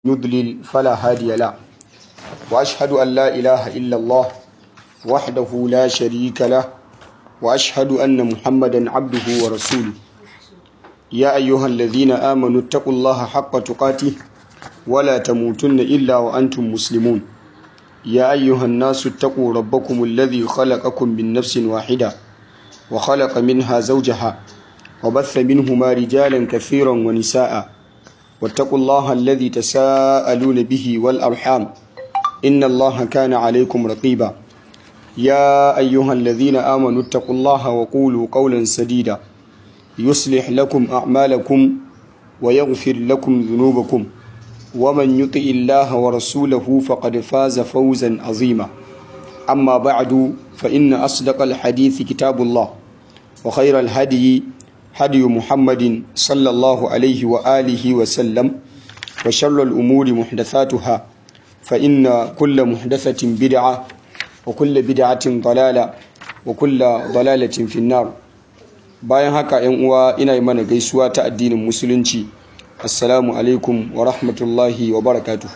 يضلل فلا هادي له وأشهد أن لا إله إلا الله وحده لا شريك له وأشهد أن محمدا عبده ورسوله يا أيها الذين آمنوا اتقوا الله حق تقاته ولا تموتن إلا وأنتم مسلمون يا أيها الناس اتقوا ربكم الذي خلقكم من نفس واحدة وخلق منها زوجها وبث منهما رجالا كثيرا ونساء واتقوا الله الذي تساءلون به والأرحام إن الله كان عليكم رقيبا يا أيها الذين آمنوا اتقوا الله وقولوا قولا سديدا يصلح لكم أعمالكم ويغفر لكم ذنوبكم ومن يطع الله ورسوله فقد فاز فوزا عظيما أما بعد فإن أصدق الحديث كتاب الله وخير الهدي هدي محمد صلى الله عليه وآله وسلم وشر الأمور محدثاتها فإن كل محدثة بدعة وكل بدعة ضلالة وكل ضلالة في النار bayan haka yan uwa ina yi mana gaisuwa ta addinin musulunci assalamu alaikum wa rahmatullahi wa barakatuhu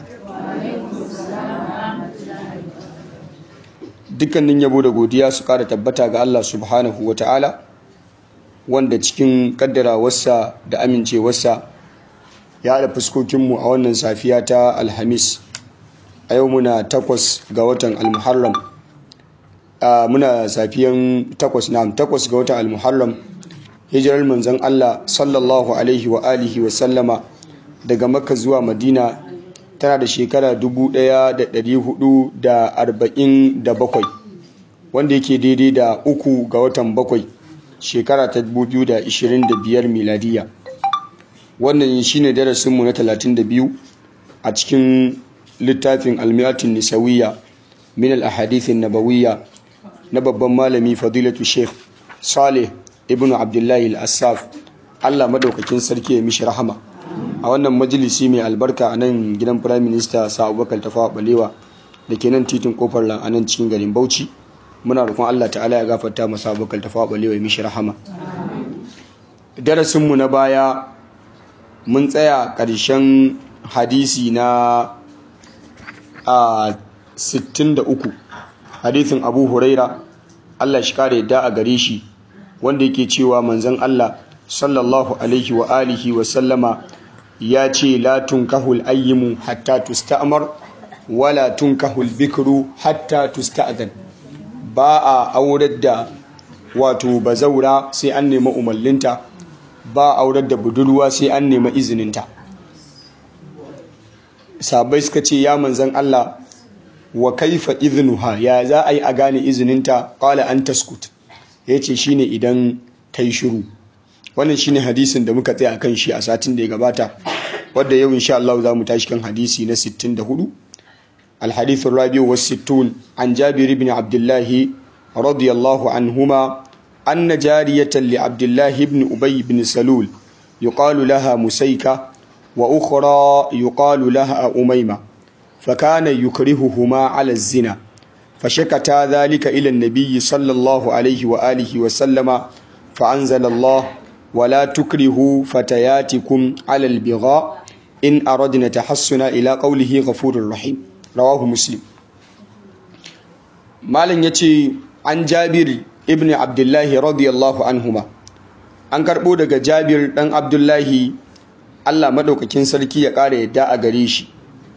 dukkanin yabo da godiya su kara tabbata ga Allah subhanahu wa ta'ala wanda cikin kaddarawarsa da amincewarsa ya haɗa fuskokinmu a wannan safiya ta alhamis a yau muna takwas ga watan almuharram muna safiyan takwas na takwas ga watan almuharram hijirar manzon Allah sallallahu alaihi wa alihi wa sallama daga makka zuwa madina tana da shekara 1447 wanda yake daidai da uku ga watan bakwai shekara ta 2025 miladiya wannan shine darasinmu na 32 a cikin littafin almiyatin nisawiya min al-ahadithin nabawiyya na babban malami fadilatu sheikh saleh ibn abdullahi al-assaf allah madaukakin sarki ya mishi rahama a wannan majalisi mai albarka a nan gidan prime minister sa abubakar tafawa balewa da ke nan titin kofar lan a nan cikin garin bauchi muna roƙon allah ta'ala ya gafarta masa abubakar tafawa balewa ya mishi rahama darasinmu na baya mun tsaya ƙarshen hadisi na a 63 hadisin abu huraira allah shi kare yadda a gare shi wanda yake cewa manzon Allah sallallahu alaihi wa alihi wa sallama ya ce la tunkahul ayyimu hatta tusta'mar wala tunkahul bikru hatta tusta'zan ba a aurar da wato bazaura sai an nemi umarninta ba a aurar da budurwa sai an nemi izininta sabai suka ce ya manzon Allah wa kaifa iznuha ya za a yi a gane izininta qala an taskut ya ce shine idan ta yi shiru wannan shine hadisin da muka tsaya kan shi a satin da ya gabata wadda yau insha Allah za mu tashi kan hadisi na 64 الحديث الرابع والستون عن جابر بن عبد الله رضي الله عنهما أن جارية لعبد الله بن أبي بن سلول يقال لها مسيكة وأخرى يقال لها أميمة فكان يكرههما على الزنا فشكتا ذلك إلى النبي صلى الله عليه وآله وسلم فأنزل الله ولا تكرهوا فتياتكم على البغاء إن أردنا تحسنا إلى قوله غفور رحيم رواه مسلم مالن يتي عن جابر ابن عبد الله رضي الله عنهما an karɓo daga jabir ɗan abdullahi allah maɗaukakin sarki ya ƙara yadda a gare shi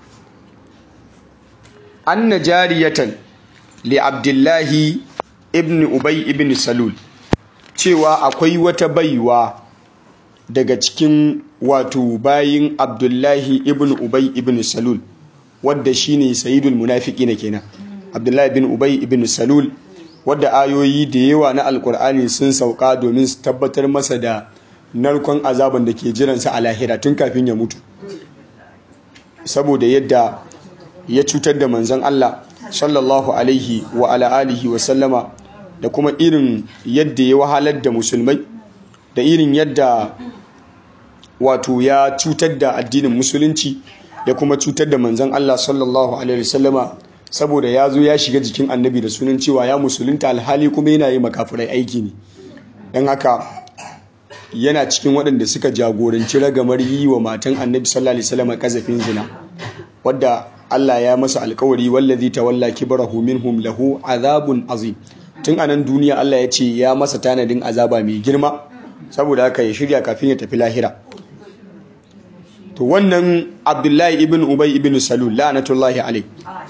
anna jariyatan li abdullahi ibn ubay ibn salul cewa akwai wata baiwa daga cikin wato bayin abdullahi ibn ubay ibn salul wadda shine sayyidul munafiqina kenan abdullahi ibn ubay ibn salul wadda ayoyi da yawa na alkur'ani sun sauka domin su tabbatar masa da narkon azaban da ke jiransa a lahira tun kafin ya mutu saboda yadda ya cutar da manzon Allah sallallahu alaihi wa ala alihi wa sallama da kuma irin yadda ya wahalar da musulmai da irin yadda wato ya cutar da addinin musulunci da kuma cutar da manzon Allah sallallahu alaihi wa sallama saboda ya zo ya shiga jikin annabi da sunan cewa ya musulunta alhali kuma yana yi makafirai aiki ne don haka yana cikin waɗanda suka jagoranci ragamar yi wa matan annabi sallallahu alaihi wasallam kazafin zina wadda Allah ya masa alkawari wallazi tawalla kibrahu minhum lahu azabun azim tun anan duniya Allah ya ce ya masa tanadin azaba mai girma saboda haka ya shirya kafin ya tafi lahira to wannan Abdullahi ibn Ubay ibn Salul la'natullahi alayh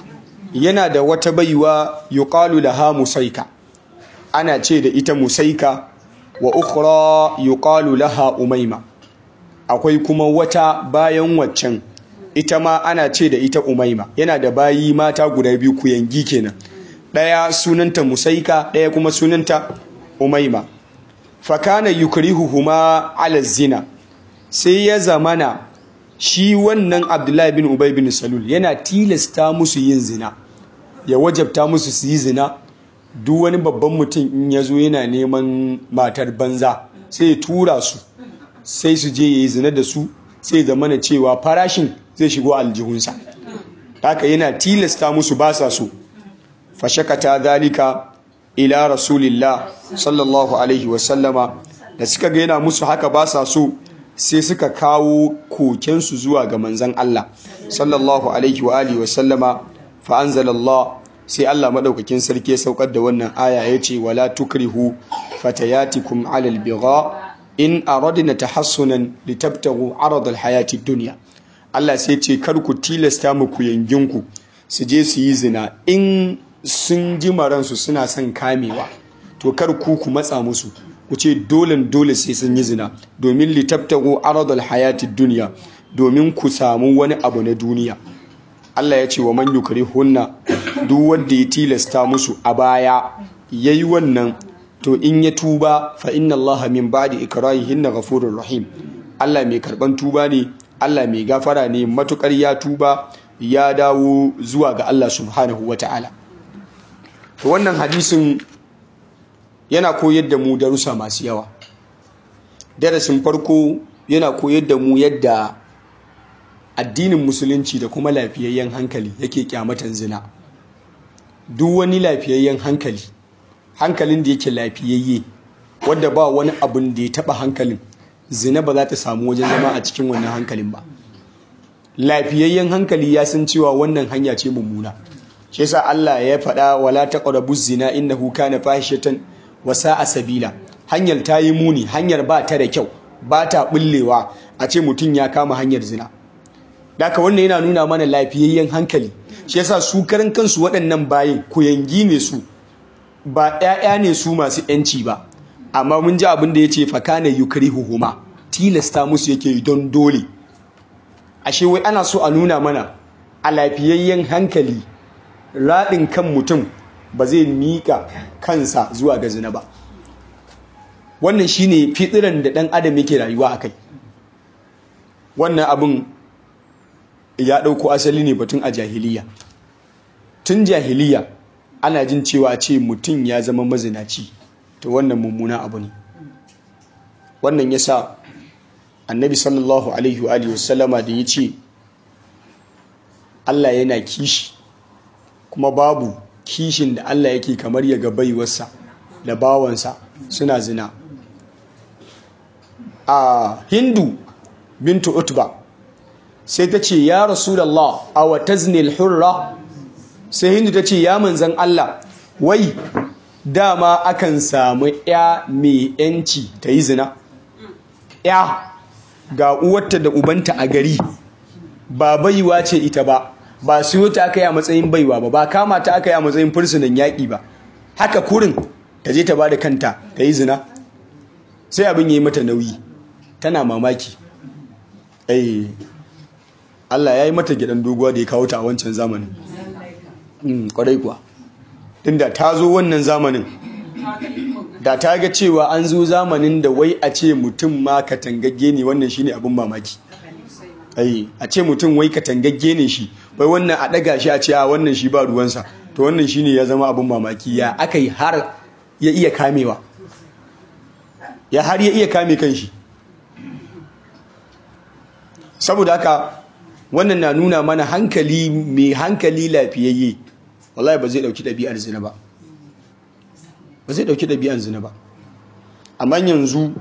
yana da wata baiwa yuqalu laha musaika ana ce da ita musaika wa ukhra yuqalu laha umayma akwai kuma wata bayan waccan ita ma ana ce da ita umaima yana da bayi mata guda biyu kuyangi kenan ɗaya sunanta musaika ɗaya kuma sunanta umaima fakana yukrihuhuma ala zina sai ya zamana shi wannan abdullahi bin ubay bin salul yana tilasta musu yin zina ya wajabta musu su yi zina duk wani babban mutum in ya zo yana neman matar banza sai ya tura su sai su je ya yi zina da su sai zamana cewa farashin zai shigo aljihunsa haka yana tilasta musu ba sa so fashakata zalika ila rasulillah sallallahu alaihi wasallama da suka ga yana musu haka ba sa so sai suka kawo kokensu zuwa ga manzan Allah sallallahu alaihi wa alihi wasallama fa anzalallah sai Allah madaukakin sarki ya saukar da wannan aya yace wala tukrihu fatayatikum alal bigha in aradna tahassunan litabtagu aradal hayati dunya Allah sai ce kar ku tilasta muku yanginku su je su yi zina in sun ji maransu suna son kamewa to kar ku ku matsa musu ku ce dole dole sai sun yi zina domin litabtagu aradal hayati dunya domin ku samu wani abu na duniya Allah ya ce wa man yukrihunna duk wanda ya tilasta musu a baya yayi wannan to in ya tuba fa inna Allah min ba'di ikrahihinna ghafurur rahim Allah mai karban tuba ne Allah mai gafara ne matukar ya tuba ya dawo zuwa ga Allah subhanahu wata'ala to wannan hadisin yana koyar da mu darussa masu yawa darasin farko yana koyar da mu yadda addinin musulunci da kuma lafiyayyen hankali yake kyamatan zina duk wani lafiyayyen hankali hankalin da yake lafiyayye wadda ba wani abin da ya taba hankalin zina ba za ta samu wajen zama a cikin wannan hankalin ba lafiyayyen hankali ya san cewa wannan hanya ce mummuna shi yasa Allah ya faɗa wala taqrabu zina innahu kana fahishatan wa sa'a sabila hanyar ta yi muni hanyar ba ta da kyau ba ta bullewa a ce mutum ya kama hanyar zina Daka wannan yana nuna mana lafiyayyen hankali shi yasa su karan kansu waɗannan bayin kuyangi ne su ba ƴaƴa ne su masu ƴanci ba amma mun ji abin da yace fakana yukrihuhuma tilasta musu yake don dole ashe wai ana so a nuna mana a lafiyayyen hankali raɗin kan mutum ba zai miƙa kansa zuwa ga zina ba wannan shine fitiran da ɗan adam yake rayuwa akai wannan abin ya ɗauko asali ne batun a jahiliya tun jahiliya ana jin cewa ce mutum ya zama mazinaci to wannan mummuna abu ne wannan ya sa annabi sallallahu alaihi wa wasallama da ya ce Allah yana kishi kuma babu kishin da Allah yake kamar ya ga baiwarsa da bawansa suna zina a hindu bintu utba sai ta ce ya rasulallah a wata zinil hurra sai hindu ta ce ya manzan Allah wai dama akan samu ya mai yanci ta yi zina ya ga uwarta da ubanta a gari ba baiwa ce ita ba ba siyo ta aka yi a matsayin baiwa ba ba kama ta aka yi a matsayin fursunan yaƙi ba haka kurin ta je ta ba da kanta ta yi zina sai abin ya yi mata nauyi tana mamaki Allah ya yi mata gidan doguwa da ya kawo ta a wancan zamanin kwarai kuwa inda ta zo wannan zamanin da ta ga cewa an zo zamanin da wai a ce mutum ma katangagge ne wannan shine abin mamaki a ce mutum wai katangagge ne shi wai wannan a ɗaga shi a ce a wannan shi ba ruwansa to wannan shine ya zama abin mamaki ya aka yi har ya iya kamewa ya har ya iya kame kanshi saboda haka wannan na nuna mana hankali mai hankali lafiyayye wallahi ba zai dauki ɗabi'ar zina ba ba zai dauki ɗabi'ar zina ba amma yanzu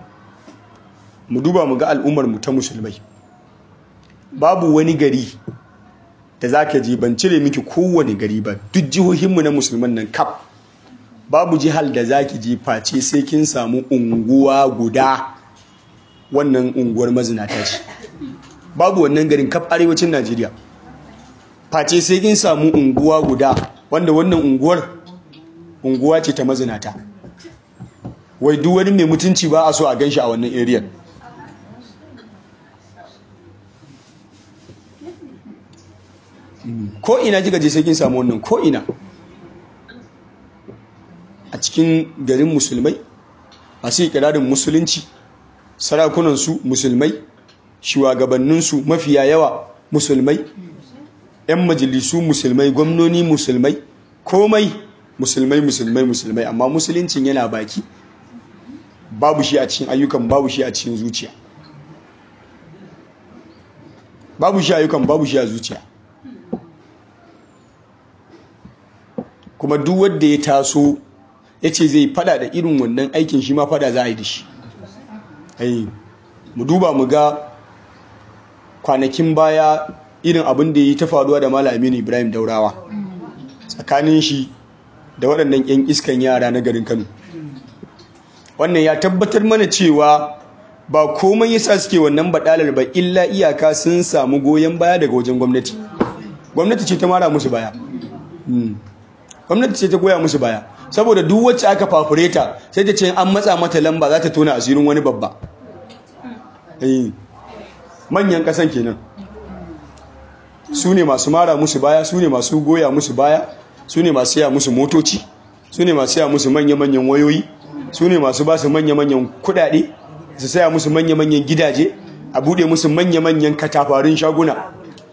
mu duba mu ga al'ummar mu ta musulmai babu wani gari da za ka je ban cire miki kowane gari ba duk jihohinmu na musulman nan kaf babu jihar da za ki je face sai kin samu unguwa guda wannan unguwar mazinata ce babu wannan garin kaf arewacin najeriya face sai kin samu unguwa guda wanda wannan unguwar unguwa ce ta mazinata wai duk wani mai mutunci ba a so a gan shi a wannan area ko ina kika je sai kin samu wannan ko ina a cikin garin musulmai masu ikirarin musulunci sarakunansu musulmai shugabanninsu mafiya yawa musulmai 'yan majalisu musulmai gwamnoni musulmai komai musulmai musulmai musulmai amma musuluncin yana baki babu shi a cikin ayyukan babu shi a cikin zuciya babu shi ayyukan babu shi a zuciya kuma duk wanda ya taso ya ce zai fada da irin wannan aikin shi ma fada za a yi da shi mu duba mu ga kwanakin baya irin abin da ya yi ta faruwa da Malam Aminu Ibrahim Daurawa tsakanin shi da waɗannan 'yan iskan yara na garin Kano wannan ya tabbatar mana cewa ba komai yasa suke wannan badalar ba illa iyaka sun samu goyon baya daga wajen gwamnati gwamnati ce ta mara musu baya gwamnati ce ta goya musu baya saboda duk wacce aka fafureta sai ta ce an matsa mata lamba za ta tona asirin wani babba manyan kasan kenan su ne masu mara musu baya su ne masu goya musu baya su ne masu siya musu motoci su ne masu siya musu manya-manyan wayoyi su ne masu ba su manya-manyan kudade su saya musu manya-manyan gidaje a bude musu manya-manyan katafarin shaguna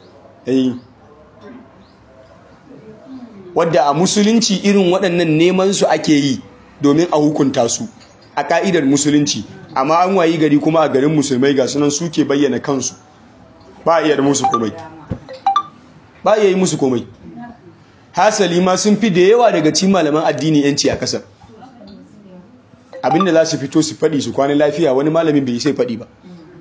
wadda a musulunci irin waɗannan neman su ake yi domin a hukunta su a ka'idar musulunci amma an wayi gari kuma a garin musulmai ga sunan suke bayyana kansu ba a iya musu komai ba a iya yi musu komai hasali ma sun fi da yawa daga cikin malaman addini yanci a kasar abinda za su fito su faɗi su kwana lafiya wani malamin bai sai faɗi ba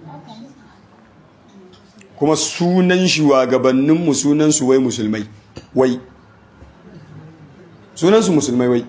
kuma sunan shugabanninmu sunansu wai musulmai wai sunansu musulmai wai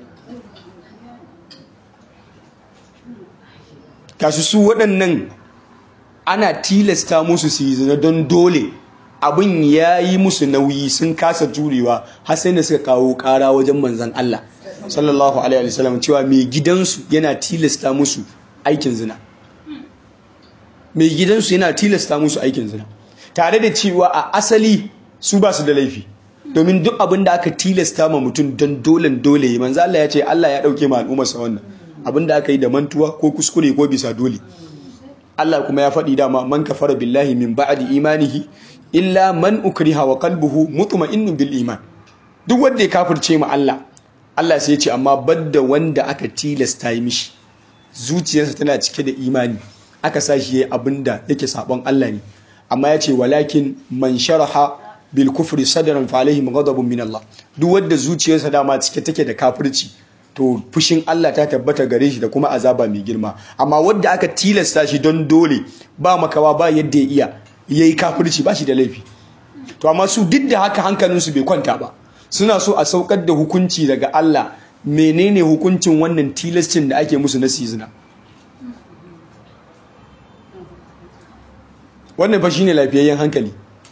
kashi su waɗannan ana tilasta musu su yi zina don dole abin ya yi musu nauyi sun kasa jurewa har sai da suka kawo ƙara wajen manzan Allah sallallahu alaihi wasallam cewa mai gidansu yana tilasta musu aikin zina mai gidansu yana tilasta musu aikin zina tare da cewa a asali su ba su da laifi domin duk abin da aka tilasta ma mutum don dolen dole yi manzo Allah ya ce Allah ya dauke ma al'ummar sa wannan abin da aka yi da mantuwa ko kuskure ko bisa dole Allah kuma ya faɗi dama man kafara billahi min ba'di imanihi illa man ukriha wa qalbuhu mutma'innun bil iman duk wanda ya kafirce ma Allah Allah sai ya ce amma badda wanda aka tilasta yi mishi zuciyarsa tana cike da imani aka sa shi yayi abinda yake sabon Allah ne amma ya ce walakin man sharaha bil kufri sadran fa alaihim ghadabun min Allah duk wanda zuciyarsa dama cike take da kafirci to fushin Allah ta tabbata gare shi da kuma azaba mai girma amma wanda aka tilasta shi don dole ba makawa ba yadda ya iya yayi kafirci ba shi da laifi to amma su duk da haka hankalinsu bai kwanta ba suna so a saukar da hukunci daga Allah menene hukuncin wannan tilascin da ake musu na sizina wannan fa shine lafiyayyen hankali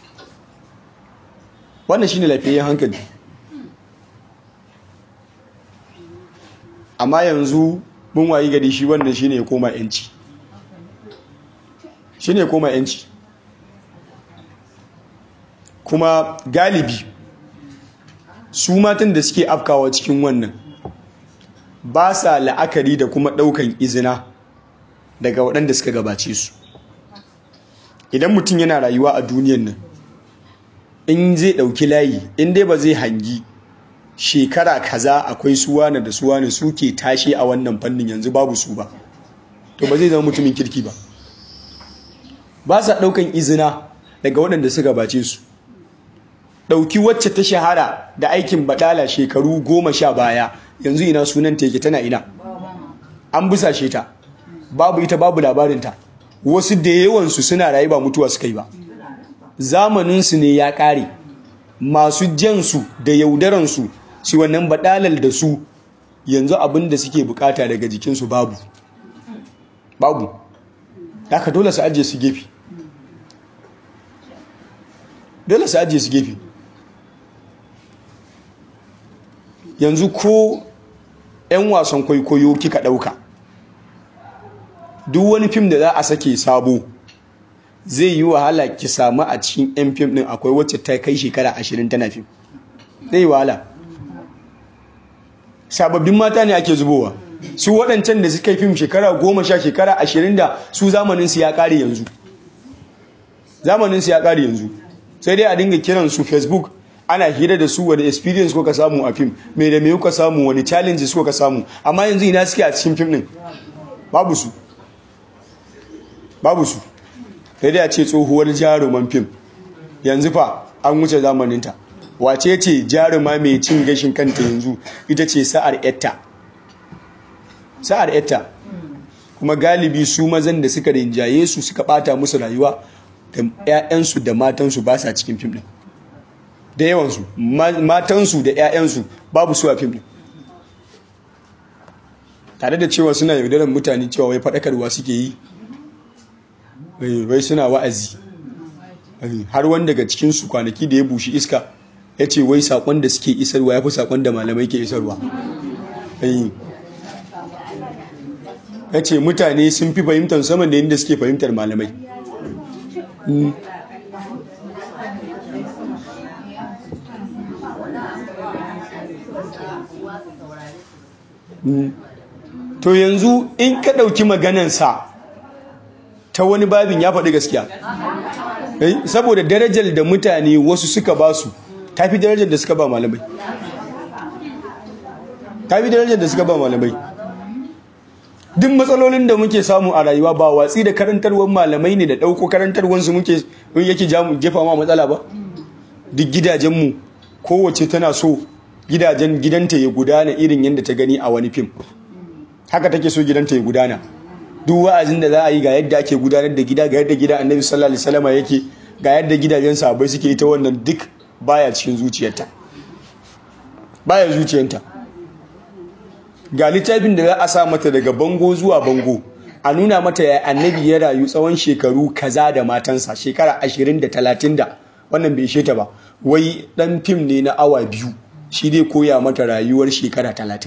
wannan shine lafiyayyen hankali amma yanzu mun wayi gari shi wannan shine ya koma yanci shine ya koma yanci kuma galibi su matan da suke afkawa cikin wannan ba sa la'akari da kuma ɗaukan izina daga waɗanda suka gabace su idan mutum yana rayuwa a duniyan nan in zai ɗauki layi in dai ba zai hangi shekara kaza akwai suwana da suwana suke tashi a wannan fannin yanzu babu su ba to ba zai zama mutumin kirki ba ba sa ɗaukan izina daga waɗanda suka gabace su ɗauki wacce ta shahara da aikin baɗala shekaru goma sha baya yanzu ina sunan teke tana ina an busashe ta babu ita babu labarinta wasu da yawansu suna rayu ba mutuwa suka yi ba zamaninsu ne ya ƙare masu jansu da yaudaransu shi wannan baɗalal da su yanzu abin da suke bukata daga jikinsu babu babu haka dole su ajiye su gefe dole su ajiye su gefe yanzu ko 'yan wasan kwaikwayo kika ɗauka duk wani fim da za a sake sabo zai yi wahala ki samu a cikin 'yan fim ɗin akwai wacce ta kai shekara ashirin tana fim zai yi wahala sababbin mata ne ake zubowa su waɗancan da suka yi fim shekara goma sha shekara ashirin da su zamaninsu ya ƙare yanzu zamaninsu ya ƙare yanzu sai dai a dinga kiran su facebook ana hira da su wani experience kuka samu a fim mai da mai kuka samu wani challenges kuka samu amma yanzu ina suke a cikin fim ɗin babu su babu su sai dai a ce tsohuwar jaruman fim yanzu fa an wuce zamaninta wace ce jaruma mai cin gashin kanta yanzu ita ce sa'ar etta sa'ar etta kuma galibi su mazan da suka rinjaye su suka bata musu rayuwa da 'ya'yansu da matansu ba sa cikin fim din da yawansu matansu da 'ya'yansu babu su a fim din tare da cewa suna yaudarar mutane cewa wai faɗakarwa suke yi wai suna wa'azi har wani daga cikinsu kwanaki da ya bushi iska ya ce wai saƙon da suke isarwa ya fi saƙon da malamai ke isarwa ya ce mutane sun fi fahimtar saman da yadda suke fahimtar malamai to yanzu in ka ɗauki maganansa ta wani babin ya faɗi gaskiya saboda darajar da mutane wasu suka ba su ta fi darajar da suka ba malamai ta fi darajar da suka ba malamai duk matsalolin da muke samu a rayuwa ba watsi da karantarwar malamai ne da ɗauko karantarwarsu muke yake jefa ma matsala ba duk gidajenmu kowace tana so gidajen gidanta ya gudana irin yadda ta gani a wani fim haka take so gidanta ya gudana duk wa'azin da za a yi ga yadda ake gudanar da gida ga yadda gida annabi sallallahu alaihi wasallam yake ga yadda gidajen sahabbai suke ita wannan duk baya cikin zuciyarta baya zuciyarta ga littafin da za a sa mata daga bango zuwa bango a nuna mata ya annabi ya rayu tsawon shekaru kaza da matansa shekara ashirin da talatin da wannan bai ta ba wai dan fim ne na awa biyu shi dai koya mata rayuwar shekara talatin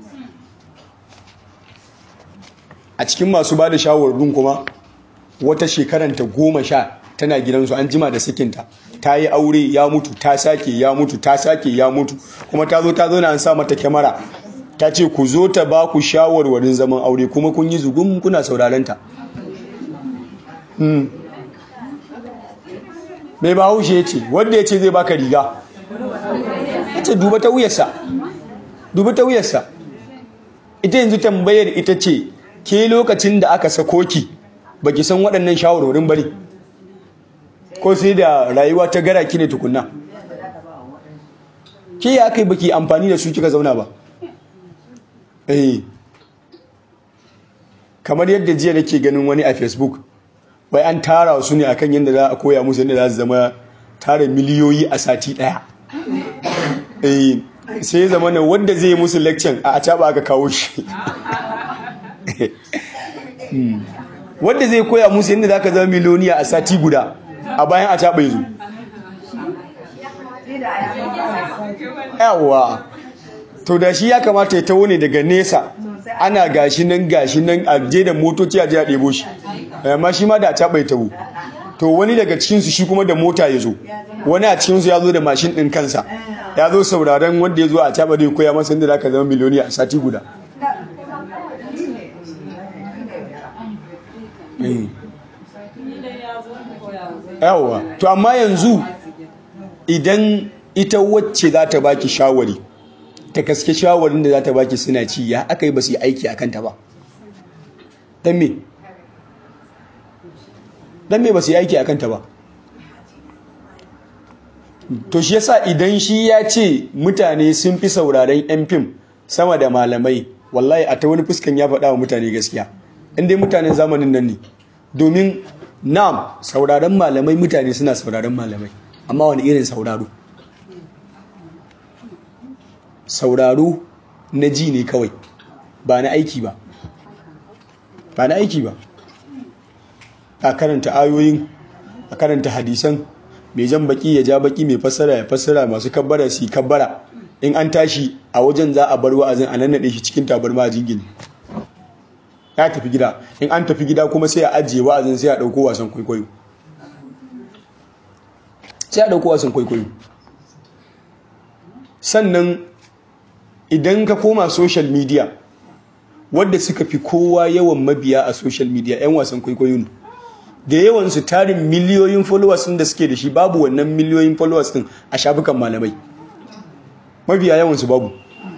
a cikin masu ba da shawarwarin kuma wata shekaranta goma sha tana gidansu an jima da sakinta ta yi aure ya mutu ta sake ya mutu ta sake ya mutu kuma ta zo ta zo na an sa mata kyamara ta ce ku zo ta ba ku shawarwarin zaman aure kuma kun yi zugun kuna saurarenta mai ba haushe ya ce wanda ya ce zai baka riga ya ce duba ta wuyarsa duba ta wuyarsa ita yanzu tambayar ita ce ke lokacin da aka sako ki baki san waɗannan shawarwarin bari ko sai da rayuwa ta gara ki ne tukunna ke ya kai baki amfani da su kika zauna ba eh kamar yadda jiya nake ganin wani a facebook wai an tara su ne akan yadda za a koya musu yadda za su zama tara miliyoyi a sati daya eh sai zama na wanda zai musu lecture a acaba aka kawo shi wanda zai koya musu yadda za ka zama miliyoniya a sati guda a bayan acaba ya zo yawa to da shi ya kamata ya taho ne daga nesa ana gashi nan gashi nan a je da motoci a je a ɗebo shi amma shi ma da a caɓa ya taho to wani daga cikinsu shi kuma da mota ya zo wani a cikinsu ya zo da mashin ɗin kansa ya zo sauraren wanda ya zo a caɓa da ya koya masa inda za ka zama miliyoni a sati guda yawa to amma yanzu idan ita wacce za ta baki shawari ta gaske shawarin da za ta baki suna ci ya aka yi ba su yi aiki a kanta ba don me don me ba su yi aiki a kanta ba to shi yasa idan shi ya ce mutane sun fi sauraren yan fim sama da malamai wallahi a ta wani fuskan ya faɗa wa mutane gaskiya inda mutanen zamanin nan ne domin nam sauraren malamai mutane suna sauraren malamai amma wani irin sauraro sauraro na ji ne kawai ba na aiki ba ba na aiki ba a karanta ayoyin a karanta hadisan mai jan baki ya ja baki mai fassara ya fassara masu kabbara su kabbara in an tashi a wajen za a bar wa'azin a nannaɗe shi cikin tabarma a jingine ya tafi gida in an tafi gida kuma sai a ajiye wa'azin sai a ɗauko wasan kwaikwayo sai a ɗauko wasan kwaikwayo sannan idan ka koma social media wadda suka fi kowa yawan mabiya a social media 'yan wasan kwaikwayo ne da yawan su tarin miliyoyin followers da suke da shi babu wannan miliyoyin followers din a shafukan malamai mabiya yawan su babu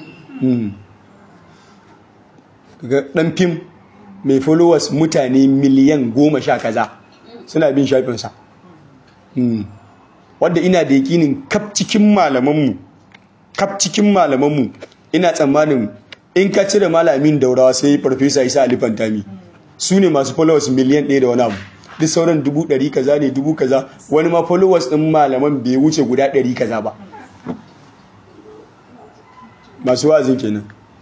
ga dan fim mai followers mutane miliyan goma sha kaza suna bin shafinsa wadda ina da yakinin kaf cikin malamanmu kaf cikin malamanmu ina tsammanin in ka cire malamin daurawa sai farfesa isa alifantami su ne masu followers miliyan ɗaya da wani abu duk sauran dubu ɗari kaza ne dubu kaza wani ma followers ɗin malaman bai wuce guda ɗari kaza ba masu wa'azin kenan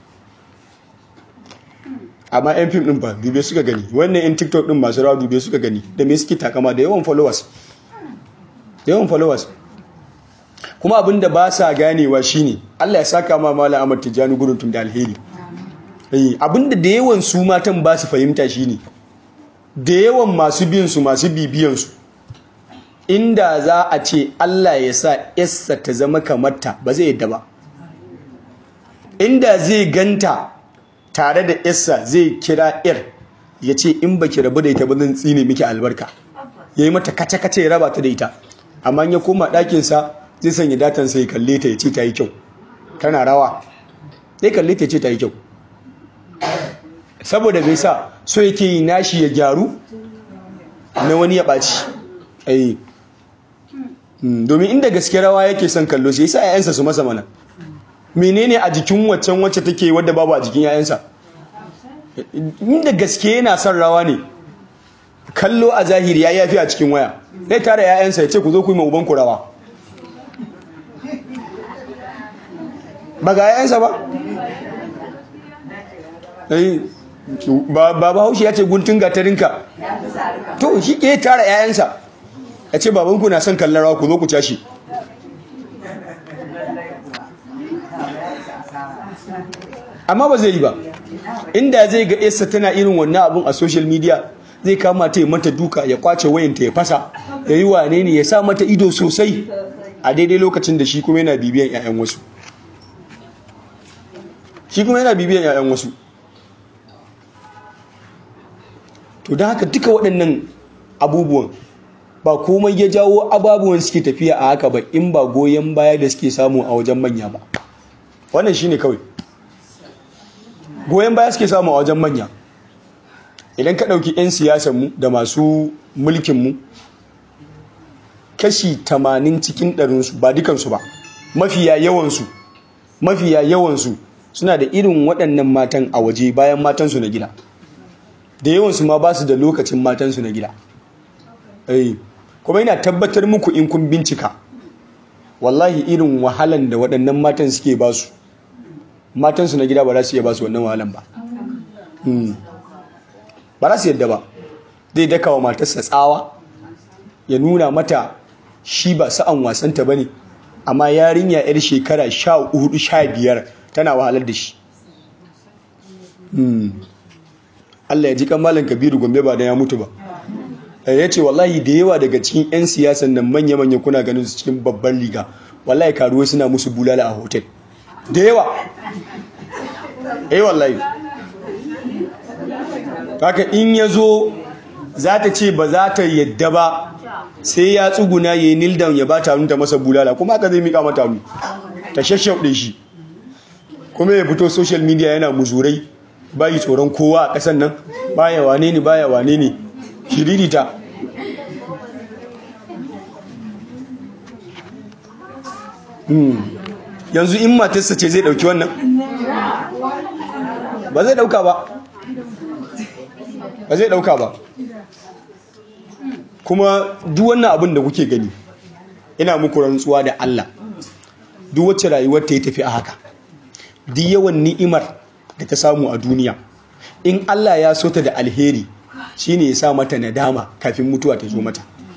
amma yan fim ɗin ba dube suka gani wannan yan tiktok ɗin masu rawa dube suka gani da me suke takama da yawan followers da yawan followers kuma abin da ba sa ganewa shine Allah ya saka ma mala Ahmad Tijjani gudun tun da alheri abin da da yawan su matan ba su fahimta shine da yawan masu bin su masu bibiyan su inda za a ce Allah ya sa Essa ta zama kamar ta ba zai yadda ba inda zai ganta tare da Essa zai kira ir ya ce in baki rabu da ita ba zan tsine miki albarka yayi mata kace-kace ya raba ta da ita amma ya koma ɗakinsa zai sanya datan sai kalle ta ya ce ta yi kyau tana rawa zai kalle ta ya ce ta yi kyau saboda bai sa so yake yi nashi ya gyaru na wani ya ɓaci ai domin inda gaske rawa yake son kallo sai sa yayansa su masa mana menene a jikin waccan wacce take wadda babu a jikin yayansa inda gaske yana son rawa ne kallo a zahiri ya yafi a cikin waya sai tare yayansa ya ce ku zo ku yi ma ubanku rawa ba ga yayansa ba ba ba haushi ya ce guntun gatarinka to shi ke tara yayansa ya ce babanku na son kallon rawa ku zo ku tashi amma ba zai yi ba inda zai ga yasa tana irin wannan abun a social media zai kama ta yi mata duka ya kwace wayanta ya fasa ya yi wane ne ya sa mata ido sosai a daidai lokacin da shi kuma yana bibiyan 'ya'yan wasu shi kuma yana bibiyan 'ya'yan wasu to don haka duka waɗannan abubuwan ba komai ya jawo ababuwan suke tafiya a haka ba in ba goyon baya da suke samu a wajen manya ba wannan shine kawai goyon baya suke samu a wajen manya idan ka ɗauki 'yan siyasanmu da masu mulkinmu kashi 80 cikin ɗarinsu ba dukansu ba mafiya yawansu mafiya yawansu suna da irin waɗannan matan a waje bayan matansu na gida da yawansu ma ba su da lokacin matansu na gida kuma yana tabbatar muku in kun bincika wallahi irin wahalan da waɗannan matan suke ba su matansu na gida ba za su iya ba su wannan wahalan ba ba za su yadda ba zai daka wa matarsa tsawa ya nuna mata shi ba sa'an wasanta ba ne amma yarinya 'yar shekara sha hudu sha biyar tana wahalar da shi Allah ya ji kamalin kabiru gombe ba da ya mutu ba ya ce wallahi da yawa daga cikin 'yan siyasan nan manya-manya kuna ganin su cikin babban riga wallahi karuwa suna musu bulala a hotel da yawa eh wallahi haka in ya zo za ta ce ba za ta yadda ba sai ya tsuguna ya yi nildan ya ba ta ta masa bulala kuma haka zai miƙa mata mu ta shashauɗe shi kuma ya fito social media yana muzurai bayi tsoron kowa a ƙasan nan baya wane ne baya wane ne shiririta yanzu in matarsa ce zai ɗauki wannan ba zai ɗauka ba ba zai ɗauka ba kuma duk wannan abin da kuke gani ina muku rantsuwa da Allah duk wacce rayuwar ta yi tafi a haka duk yawan ni'imar da ta samu a duniya in Allah ya so ta da alheri shine ya sa mata nadama kafin mutuwa ta zo mata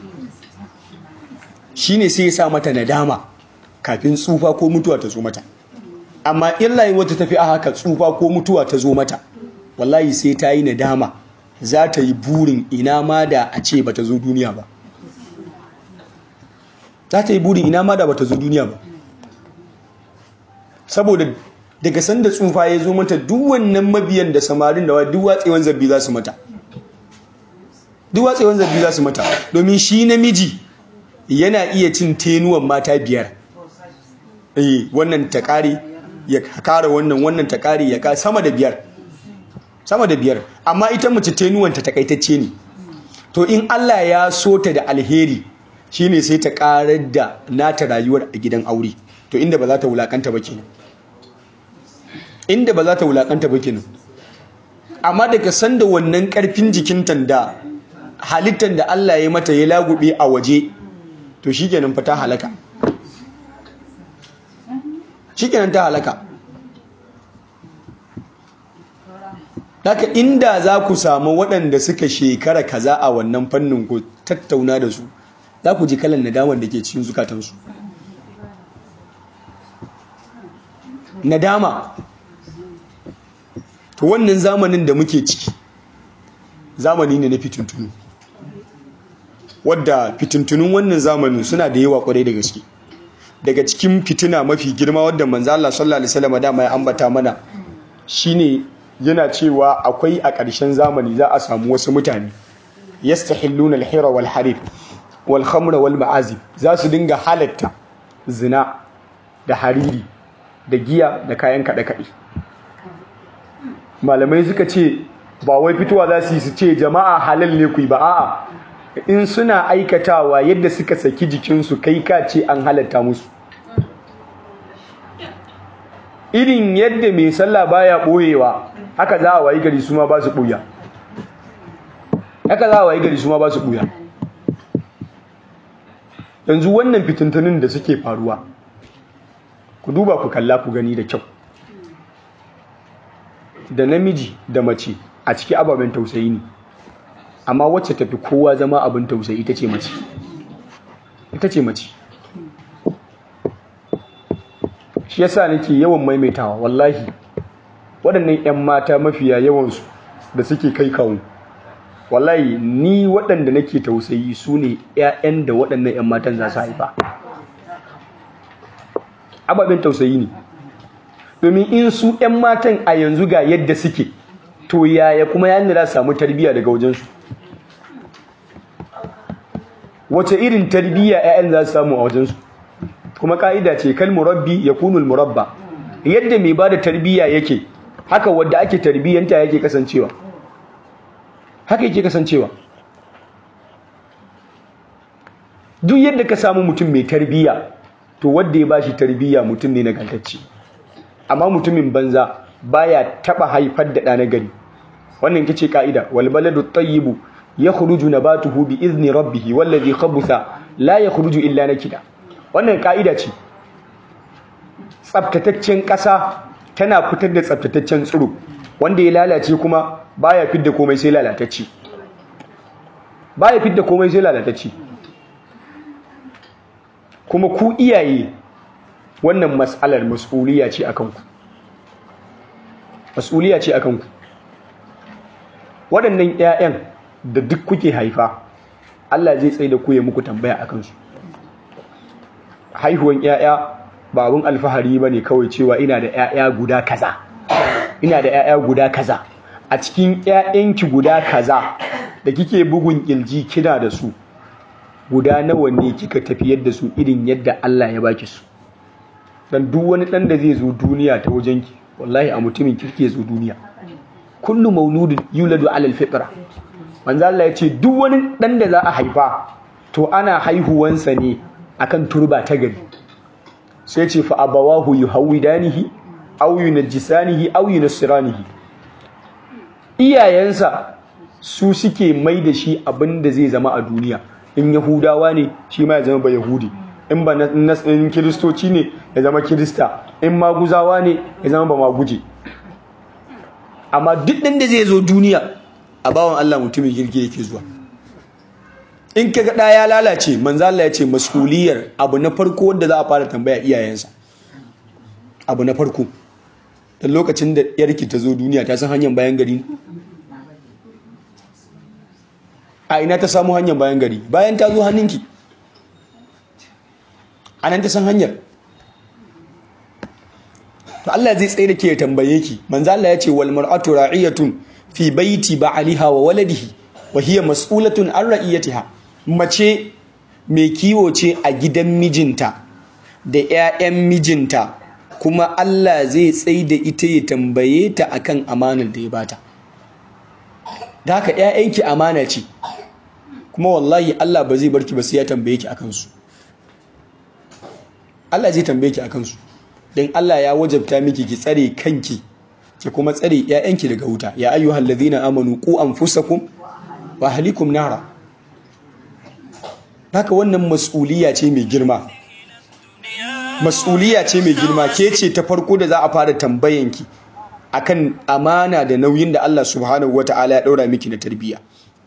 shine sai ya sa mata nadama kafin tsufa ko mutuwa ta zo mata amma in rayuwar ta tafi a haka tsufa ko mutuwa ta zo mata wallahi sai ta yi nadama za ta yi burin ina ma da a ce ba ta zo duniya ba za ta yi burin ina ma da ba ta zo duniya ba saboda daga sanda tsufa ya zo mata duk wannan mabiyan da samarin da duk watsewan zabbi za su mata duk watsewan zabbi za su mata domin shi namiji yana iya cin tenuwan mata biyar eh wannan ta kare ya kara wannan wannan ta kare ya ka sama da biyar sama da biyar amma ita mace tenuwanta takaitacce ne to in Allah ya so ta da alheri shine sai ta karar da nata rayuwar a gidan aure to inda ba za ta wulakanta ba kenan inda ba za ta wulakanta ba kenan amma daga sanda wannan karfin jikinta da halittar da Allah ya mata ya lagube a waje to shikenan fa ta halaka shikenan ta halaka haka inda za ku samu waɗanda suka shekara kaza a wannan fannin ku tattauna da su za ku ji kalan nadamar da ke cikin zukatansu nadama to wannan zamanin da muke ciki zamani ne na fitintunu wadda fitintunun wannan zamanin suna da yawa kwarai da gaske daga cikin fitina mafi girma wadda manzo Allah sallallahu alaihi wasallam dama ya ambata mana shine yana cewa akwai a ƙarshen zamani za a samu wasu mutane yastahilluna al-hira wal harib wal khamra wal ma'azib za su dinga halatta zina da hariri da giya da kayan kaɗe-kaɗe malamai suka ce ba wai fitowa za su yi su ce jama'a halal ne ku ba a'a in suna aikatawa yadda suka saki jikinsu kai ka ce an halatta musu irin yadda mai sallah baya ɓoyewa haka za a wayi gari su ma ba su ɓuya haka za a wayi gari su ma ba su ɓuya yanzu wannan fitintunin da suke faruwa ku duba ku kalla ku gani da kyau da namiji da mace a ciki ababen tausayi ne amma wacce tafi kowa zama abin tausayi ita ce mace ita ce mace shi yasa nake yawan maimaitawa wallahi waɗannan 'yan mata mafiya yawansu da suke kai kawo wallahi ni waɗanda nake tausayi su ne 'ya'yan da waɗannan 'yan matan za su haifa ababen tausayi ne domin in su 'yan matan a yanzu ga yadda suke to yaya kuma yana za samu tarbiyya daga wajensu wace irin tarbiyya 'ya'yan za su samu a wajensu kuma ka'ida ce kal murabbi ya kunul murabba yadda mai ba da tarbiyya yake haka wadda ake tarbiyyanta yake kasancewa haka yake kasancewa duk yadda ka samu mutum mai tarbiyya to wadda ya bashi tarbiyya mutum ne nagartacce amma mutumin banza baya taba haifar da ɗa na gari wannan ita ce ka'ida wal baladu tayyibu yakhruju nabatuhu bi izni rabbih wallazi khabutha la yakhruju illa nakida wannan ka'ida ce tsaftataccen ƙasa tana fitar da tsaftataccen tsiro wanda ya lalace kuma baya fidda komai sai lalatacce baya fidda komai sai lalatacce kuma ku iyaye wannan mas'alar mas'uliya ce akan ku mas'uliya ce akan ku waɗannan ƴaƴan da duk kuke haifa Allah zai tsaye da ku ya muku tambaya akan su haihuwan ƴaƴa ba abun alfahari bane kawai cewa ina da ƴaƴa guda kaza ina da ƴaƴa guda kaza a cikin ƴaƴanki guda kaza da kike bugun kirji kina da su guda nawa ne kika tafiyar da su irin yadda Allah ya baki su dan duk wani dan da zai zo duniya ta wajenki wallahi a mutumin kirki ya zo duniya kullu mauludin yuladu alal fitra manzo Allah ya ce duk wani dan da za a haifa to ana haihuwansa ne akan turba ta gari sai ce fa abawahu yuhawidanihi aw yunajjisanihi aw yunsiranihi iyayensa su suke mai da shi abin da zai zama a duniya in yahudawa ne shi ma ya zama ba yahudi in ba in kiristoci ne ya zama kirista in maguzawa ne ya zama ba maguje amma duk ɗan da zai zo duniya a bawan Allah mutumin kirki yake zuwa in ka ga ya lalace manzo Allah ya ce mas'uliyar abu na farko wanda za a fara tambaya iyayensa abu na farko da lokacin da yarki ta zo duniya ta san hanyar bayan gari a ina ta samu hanyar bayan gari bayan ta zo hannunki a nan ta san hanyar to Allah zai tsaye da ke tambaye ki manzo Allah ya ce wal mar'atu ra'iyatun fi baiti ba'aliha wa waladihi wa hiya mas'ulatun an ra'iyatiha mace mai kiwo ce a gidan mijinta da 'ya'yan mijinta kuma Allah zai tsaye da ita ya tambaye ta akan amanar da ya bata da haka 'ya'yanki amana ce kuma wallahi Allah ba zai barki ba sai ya tambaye ki akan su Allah zai tambaye ki akan su dan Allah ya wajabta miki ki tsare kanki ki kuma tsare 'ya'yanki daga wuta ya ayyuhal ladhina amanu qu anfusakum wa ahlikum nara haka wannan mas'uliya ce mai girma mas'uliya ce mai girma ke ce ta farko da za a fara tambayanki akan amana da nauyin da Allah subhanahu wataala ya daura miki na tarbiyya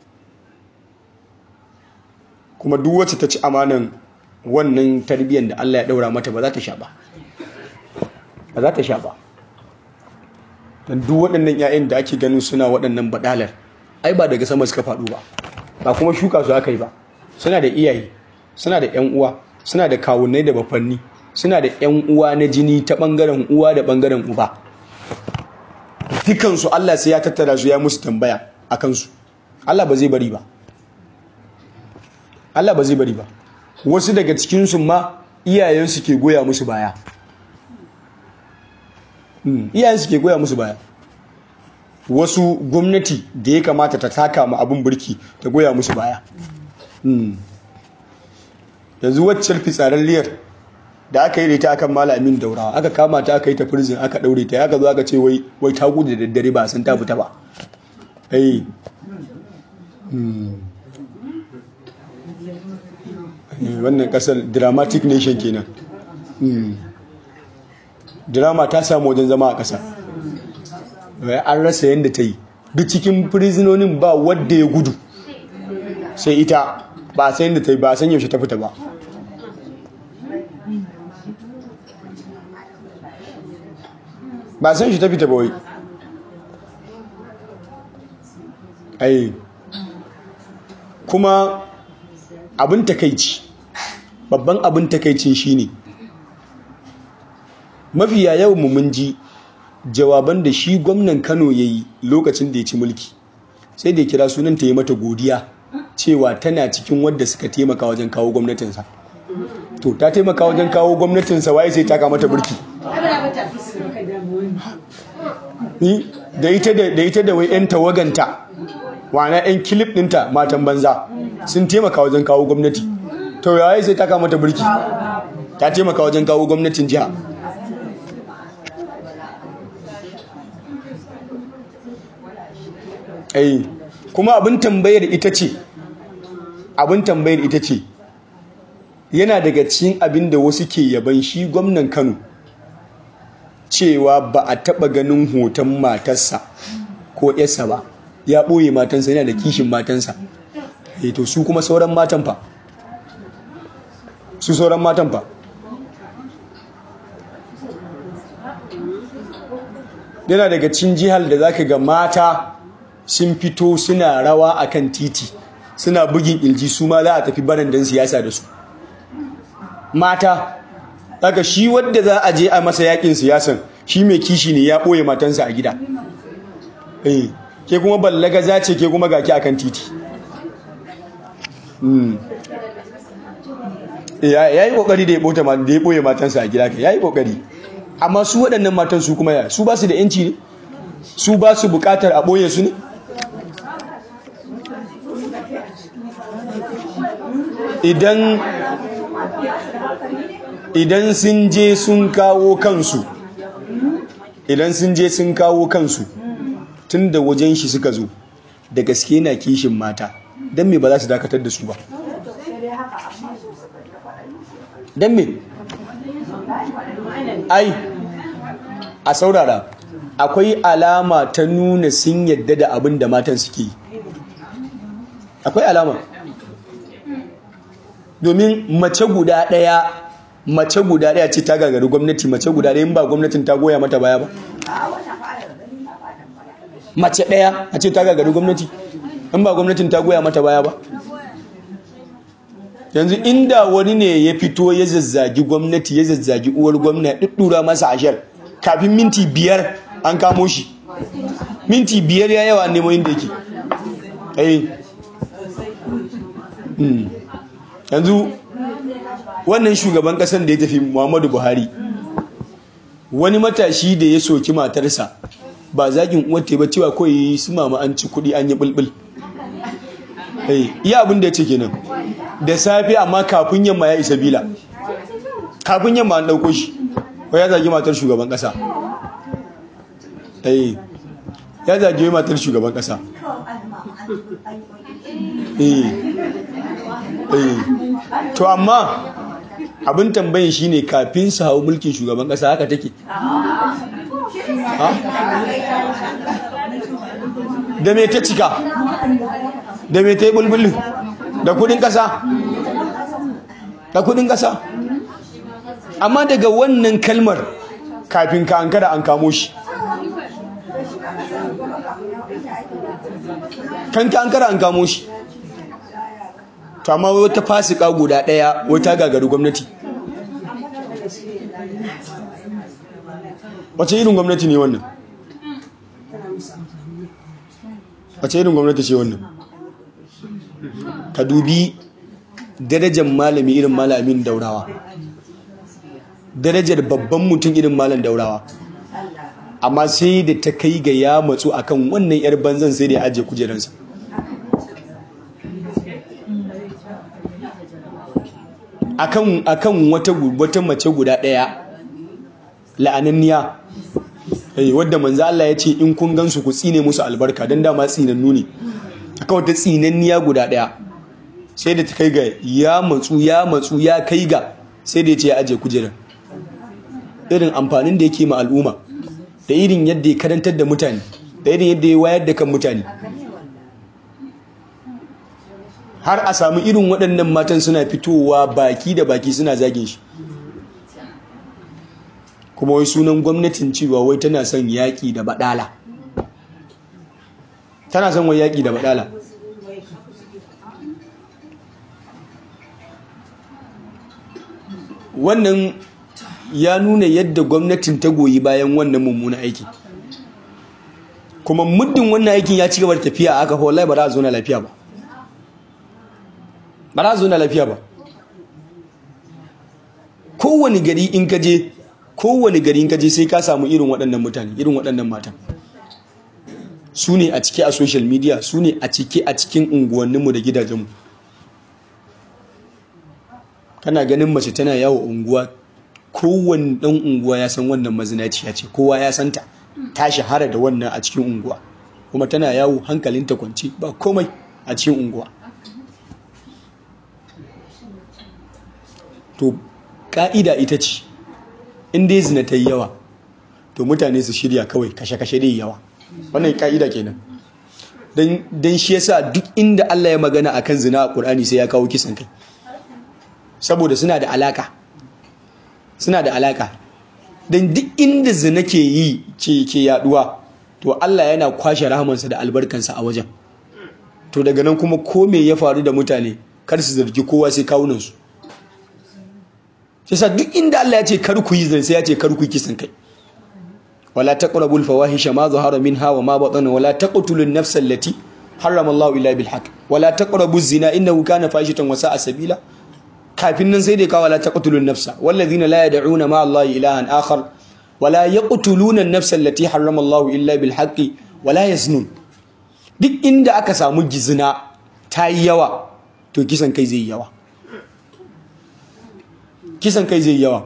kuma duk wacce ta ci amanan wannan tarbiyyar da Allah ya daura mata ba za ta sha ba ba za ta sha ba dan duk waɗannan 'ya'yan da ake ganin suna waɗannan badalar ai ba daga sama suka faɗo ba ba kuma shuka su aka yi ba suna da iyaye suna da ƴan uwa suna da kawunnai da bafanni suna da ƴan uwa na jini ta ɓangaren uwa da ɓangaren uba dukansu Allah sai ya tattara su ya musu tambaya a kansu Allah ba zai bari ba Allah ba zai bari ba wasu daga cikinsu ma iyayensu ke goya musu baya iyayensu ke goya musu baya wasu gwamnati da ya kamata ta taka ma abin burki ta goya musu baya yanzu waccar fitsararriyar da aka yi da ita akan malamin daurawa aka kama ta aka yi ta prison aka daure ta aka zo aka ce wai wai ta gudu da daddare ba sun ta fita ba eh wannan kasar dramatic nation kenan drama ta samu wajen zama a ƙasa an rasa yadda ta yi duk cikin prisonin ba wadda ya gudu sai ita ba a san yadda ta yi ba a san yaushe ta fita ba ba a san shi ta fita ba wai ai kuma abin takaici babban abin takaicin shine mafiya yawan mun ji jawaban da shi gwamnan Kano ya yi lokacin da ya ci mulki sai da ya kira sunan ta yi mata godiya cewa tana cikin wadda suka taimaka wajen kawo gwamnatinsa to ta taimaka wajen kawo gwamnatinsa waye sai taka mata burki da ita da ita da wai yan tawaganta wana yan kilif ɗinta matan banza sun taimaka wajen kawo gwamnati to yayi sai taka mata burki ta taimaka wajen kawo gwamnatin jiha ai kuma abin tambayar ita ce abin tambayar ita ce yana daga cikin abin da wasu ke yaban shi gwamnan Kano cewa ba a taba ganin hoton matarsa ko yarsa ba ya ɓoye matansa yana da kishin matansa eh to su kuma sauran matan fa su sauran matan fa yana daga cikin jihar da zaka ga mata sun fito suna rawa akan titi suna bugin ilji su ma za a tafi barandan siyasa da su mata daga shi wadda za a je a masa yakin siyasan shi mai kishi ne ya ɓoye matansa a gida eh ke kuma ballaga za ce ke kuma gaki akan titi ya yi kokari da ya ɓoye matansa a gida ka ya yi kokari amma su waɗannan matan su kuma ya su ba su da yanci ne su ba su bukatar a ɓoye su ne idan idan sun je sun kawo kansu idan sun je sun kawo kansu tun da wajen shi suka zo da gaske na kishin mata don me ba za su dakatar da su ba don me ai a saurara akwai alama ta nuna sun yadda da abin da matan suke yi akwai alama domin mace guda ɗaya mace guda ɗaya ce ta gagari gwamnati mace guda ɗaya in ba gwamnatin ta goya mata baya ba mace ɗaya a ce ta gagari gwamnati in ba gwamnatin ta goya mata baya ba yanzu inda wani ne ya fito ya zazzagi gwamnati ya zazzagi uwar gwamna ɗuɗɗura masa ashar kafin minti biyar an kamo shi minti biyar ya yawa nemo inda yake yanzu wannan shugaban ƙasar da ya tafi muhammadu buhari wani matashi da ya soki matarsa ba zagin uwata ba cewa kawai su mama an ci kuɗi an yi bulbul iya abin da ya ce kenan da safe amma kafin yamma ya isa bila kafin yamma an ɗauko shi ko ya zagi matar shugaban ƙasa ya zagi matar shugaban ƙasa to amma abin tambayin shine kafin su hau mulkin shugaban ƙasa haka take da me ta cika da me ta yi bulbulin da kudin kasa da kudin kasa amma daga wannan kalmar kafin ka an kada an kamo shi kan ka an kada an kamo shi to amma wata fasika guda daya wata gagaru gwamnati wace irin gwamnati ne wannan wace irin gwamnati ce wannan ka dubi darajar malami irin malamin daurawa darajar babban mutum irin malam daurawa amma sai da ta kai ga ya matsu akan wannan yar banzan sai da ya ajiye kujeransa akan akan wata wata mace guda daya la'ananniya eh wadda manzo Allah ya ce in kun gansu ku tsine musu albarka dan dama tsinannu ne akan wata tsinanniya guda daya sai da ta kai ga ya matsu ya matsu ya kai ga sai da ya ce ya aje kujerar irin amfanin da yake ma al'umma da irin yadda ya karantar da mutane da irin yadda ya wayar da kan mutane har a samu irin waɗannan matan suna fitowa baki da baki suna zagin shi kuma wai sunan gwamnatin cewa wai tana son yaƙi da baɗala tana son wai yaƙi da baɗala wannan ya nuna yadda gwamnatin ta goyi bayan wannan mummuna aiki kuma muddin wannan aikin ya ci gaba da tafiya aka wallahi ba za a zo na lafiya ba ba za a zo na lafiya ba kowane gari in ka je kowane gari in ka je sai ka samu irin waɗannan mutane irin waɗannan matan su ne a cike a social media su ne a cike a cikin unguwanninmu da gidajenmu kana ganin mace tana yawo unguwa kowane ɗan unguwa ya san wannan mazinaciya ce kowa ya santa ta shahara da wannan a cikin unguwa kuma tana yawo hankalinta kwanci ba komai a cikin unguwa to ka'ida ita ce in dai zina ta yi yawa to mutane su shirya kawai kashe-kashe dai yawa wannan ka'ida kenan don shi yasa duk inda Allah ya magana akan zina a Qur'ani sai ya kawo kisan kai saboda suna da alaka suna da alaka don duk inda zina ke yi ce ke yaduwa to Allah yana kwashe rahamansa da albarkansa a wajen to daga nan kuma ko me ya faru da mutane kar su zargi kowa sai kawunansu sai duk inda Allah ya ce kar ku yi zina sai ya ce kar ku yi kisan kai wala taqrabul fawahisha ma zahara minha wa ma batana wala taqtulun nafsal lati harrama Allah illa bil haqq wala taqrabuz zina innahu kana fahishatan wa sa'a sabila kafin nan sai dai kawo la taqtulun nafsa wallazina la yad'una ma Allah ilahan akhar wala yaqtuluna an-nafsa allati harrama Allah illa bil haqqi wala yaznun duk inda aka samu gizina ta yi yawa to kisan kai zai yawa kisan kai zai yawa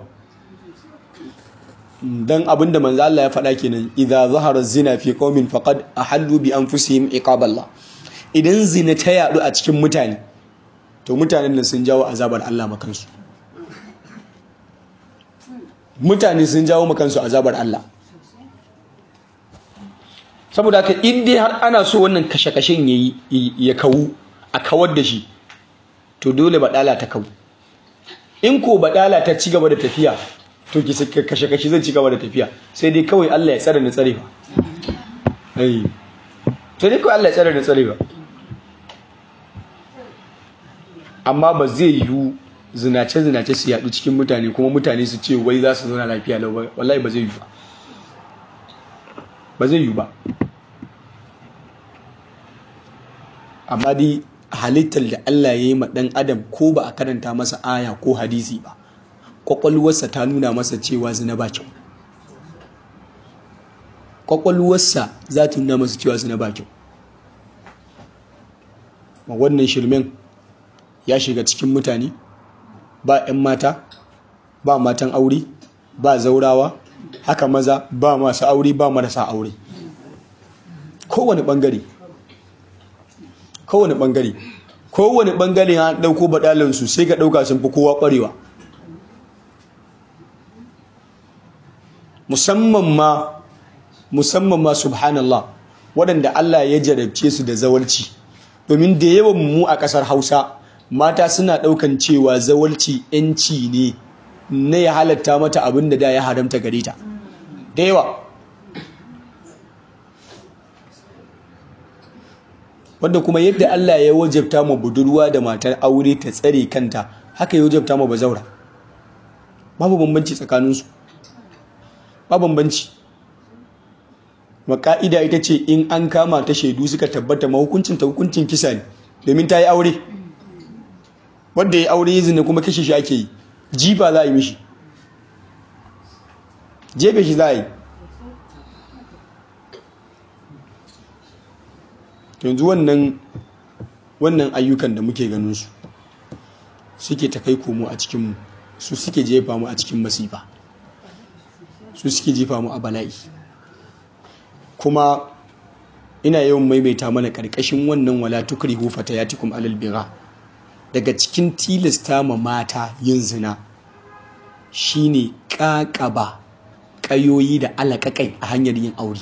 dan abinda manzo Allah ya faɗa kenan idza zahara zina fi qaumin faqad ahallu bi anfusihim iqaballah idan zina ta yadu a cikin mutane to mutanen nan sun jawo azabar Allah makansu mutane sun jawo makansu azabar Allah saboda haka in dai har ana so wannan kashe-kashen ya kawu a kawar da shi to dole baɗala ta kawu in ko baɗala ta ci gaba da tafiya to ki kashe-kashe zai ci gaba da tafiya sai dai kawai Allah ya tsare ni tsare ba sai dai kawai Allah ya tsare ni tsare ba amma ba zai yiwu zinace-zinace su yaɗu cikin mutane kuma mutane su ce wai za su zauna lafiya lau wallahi ba zai yiwu ba ba zai yiwu ba amma dai halittar da Allah ya yi ma ɗan adam ko ba a karanta masa aya ko hadisi ba ƙwaƙwalwarsa ta nuna masa cewa zina ba kyau ƙwaƙwalwarsa za ta nuna masa cewa zina ba kyau ma wannan shirmen ya shiga cikin mutane ba 'yan mata ba matan aure ba zaurawa haka maza ba masu aure ba marasa aure kowane ɓangare kowane ɓangare kowane ɓangare ya ɗauko baɗalinsu sai ka ɗauka sun fi kowa ƙwarewa musamman ma musamman ma subhanallah waɗanda Allah ya jarabce su da zawalci domin da yawan mu a ƙasar hausa mata suna ɗaukan cewa zawalci 'yanci ne na ya halatta mata abin da da ya haramta gare ta da yawa wanda kuma yadda Allah ya wajabta ma budurwa da matar aure ta tsare kanta haka ya wajabta ma bazaura babu bambanci tsakaninsu ba bambanci maka'ida ita ce in an kama ta shaidu suka tabbata mahukuncin ta hukuncin kisa ne domin ta yi aure wanda ya aure izini kuma kashe shi ake yi jifa za a yi mishi jefe shi za a yi yanzu wannan wannan ayyukan da muke ganin su suke ta kai komo a cikinmu su suke jefa mu a cikin masifa su suke jefa mu a bala'i kuma ina yawan maimaita mana ƙarƙashin wannan wala tukrihu fatayatikum alal bira daga cikin tilasta ma mata yin zina shine ƙaƙaba ƙayoyi da alaƙaƙai a hanyar yin aure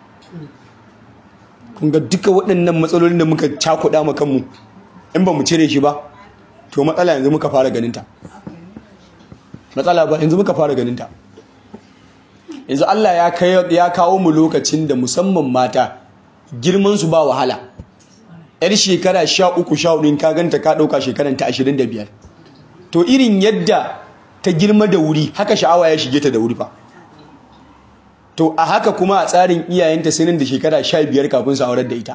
kun ga duka waɗannan matsalolin da muka cakuɗa ma kanmu in ba mu cire shi ba to matsala yanzu muka fara ganinta matsala ba yanzu muka fara ganinta yanzu Allah ya kawo mu lokacin da musamman mata girman su ba wahala yar shekara sha uku sha hudu ka ganta ka ɗauka shekaran ta ashirin da biyar to irin yadda ta girma da wuri haka sha'awa ya shige ta da wuri fa to a haka kuma a tsarin iyayenta sai nan da shekara sha biyar kafin su aurar da ita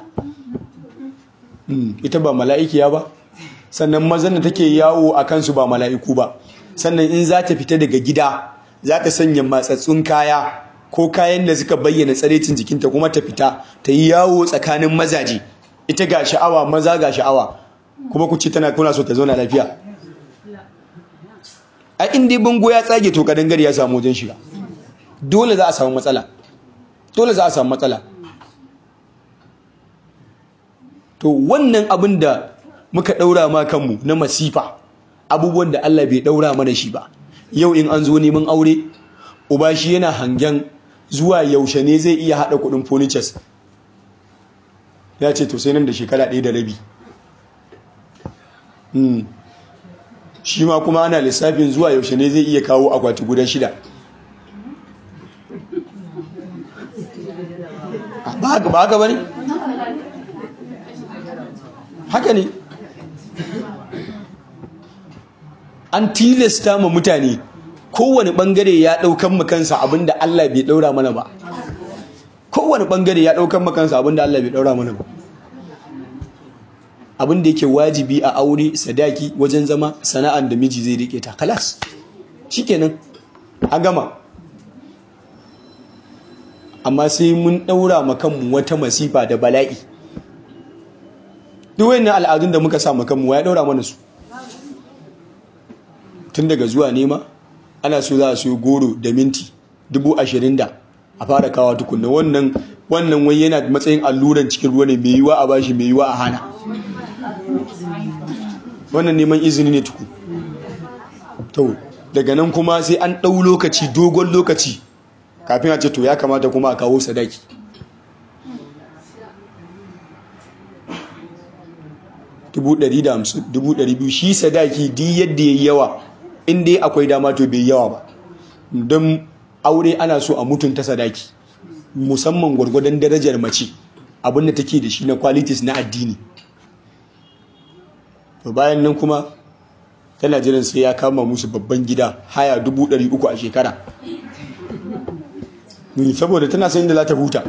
ita ba mala'ikiya ba sannan mazan da take yawo a kansu ba mala'iku ba sannan in za ta fita daga gida za ta sanya matsatsun kaya ko kayan da suka bayyana tsarecin jikinta kuma ta fita ta yi yawo tsakanin mazaje ita ga sha'awa maza ga sha'awa kuma ku ce tana kuna so ta zauna lafiya a inda bango ya tsage to kadangare ya samu wajen shiga dole za a samu matsala dole za a samu matsala to wannan abin da muka daura ma kanmu na masifa abubuwan da Allah bai daura mana shi ba yau in an zo neman aure uba shi yana hangen zuwa yaushe ne zai iya hada kudin furnitures ya ce to sai nan da shekara ɗaya da rabi shi ma kuma ana lissafin zuwa yaushe ne zai iya kawo akwati guda shida ba haka ba haka ba ne? haka ne an tilasta ma mutane kowane bangare ya daukan makansa abinda Allah bai daura mana ba kowane bangare ya daukan makansa abinda Allah bai daura mana ba abinda yake wajibi a aure sadaki wajen zama sana'an da miji zai rike ta kalas shikenan an gama amma sai mun daura ma kanmu wata masifa da bala'i duk wayannan al'adun da muka sa ma kanmu ya daura mana su tun daga zuwa nema ana so za a siyo goro da minti dubu ashirin da a fara kawa tukunna wannan wannan wai yana matsayin alluran cikin ruwa ne mai yiwa a bashi mai yiwa a hana wannan neman izini ne tuku to daga nan kuma sai an ɗau lokaci dogon lokaci kafin a ce to ya kamata kuma a kawo sadaki dubu ɗari da hamsin dubu ɗari biyu shi sadaki di yadda ya yi yawa in dai akwai dama to bai yawa ba don aure ana so a mutunta sadaki musamman gwargwadon darajar mace abinda take da shi na qualities na addini to bayan nan kuma tana jiran sai ya kama musu babban gida haya dubu ɗari uku a shekara saboda tana sayin da za ta huta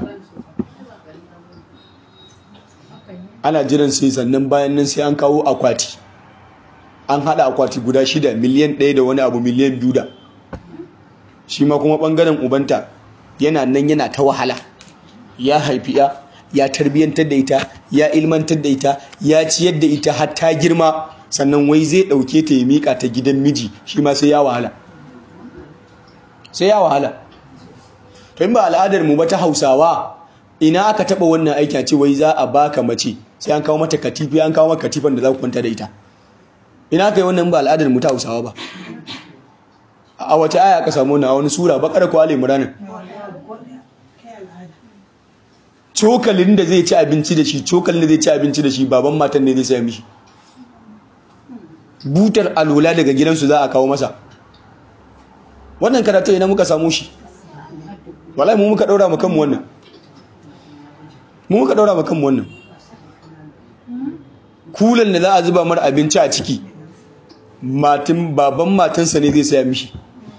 ana jiran sai sannan bayan nan sai an kawo akwati an hada akwati guda shida miliyan ɗaya da wani abu miliyan biyu da shi ma kuma ɓangaren ubanta yana nan yana ta wahala ya haifi ya ya tarbiyyantar da ita ya ilmantar da ita ya ciyar da ita har ta girma sannan wai zai ɗauke ta ya miƙa ta gidan miji shi ma sai ya wahala sai ya wahala to in ba al'adar mu ba ta hausawa ina aka taɓa wannan aiki a ce wai za a baka mace sai an kawo mata katifi an kawo maka katifan da za ku kwanta da ita ina aka yi wannan ba al'adar mu ta hausawa ba a wace aya aka samu na wani sura bakar ko ali imran cokalin da zai ci abinci da shi cokalin da zai ci abinci da shi baban matan ne zai saya mishi butar alola daga gidansu za a kawo masa wannan karatu ina muka samu shi wallahi mu muka daura mu kanmu wannan mu muka daura mu kanmu wannan kulan da za a zuba mar abinci a ciki matin baban matansa ne zai saya mishi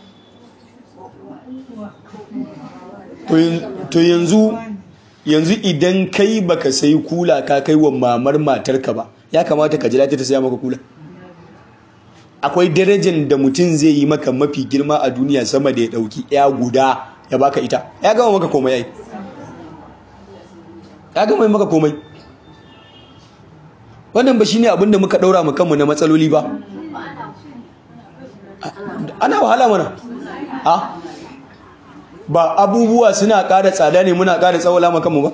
to yanzu yanzu idan kai baka sayi kula ka kai wa mamar matarka ba ya kamata ka jira ta saya maka kula akwai darajar da mutum zai yi maka mafi girma a duniya sama da ya dauki ya guda ya baka ita ya gama maka komai yayi ya gama maka komai wannan ba shine abin da muka daura mu kanmu na matsaloli ba ana wahala mana ha ba abubuwa suna ƙara tsada ne muna ƙara tsawala mu kanmu ba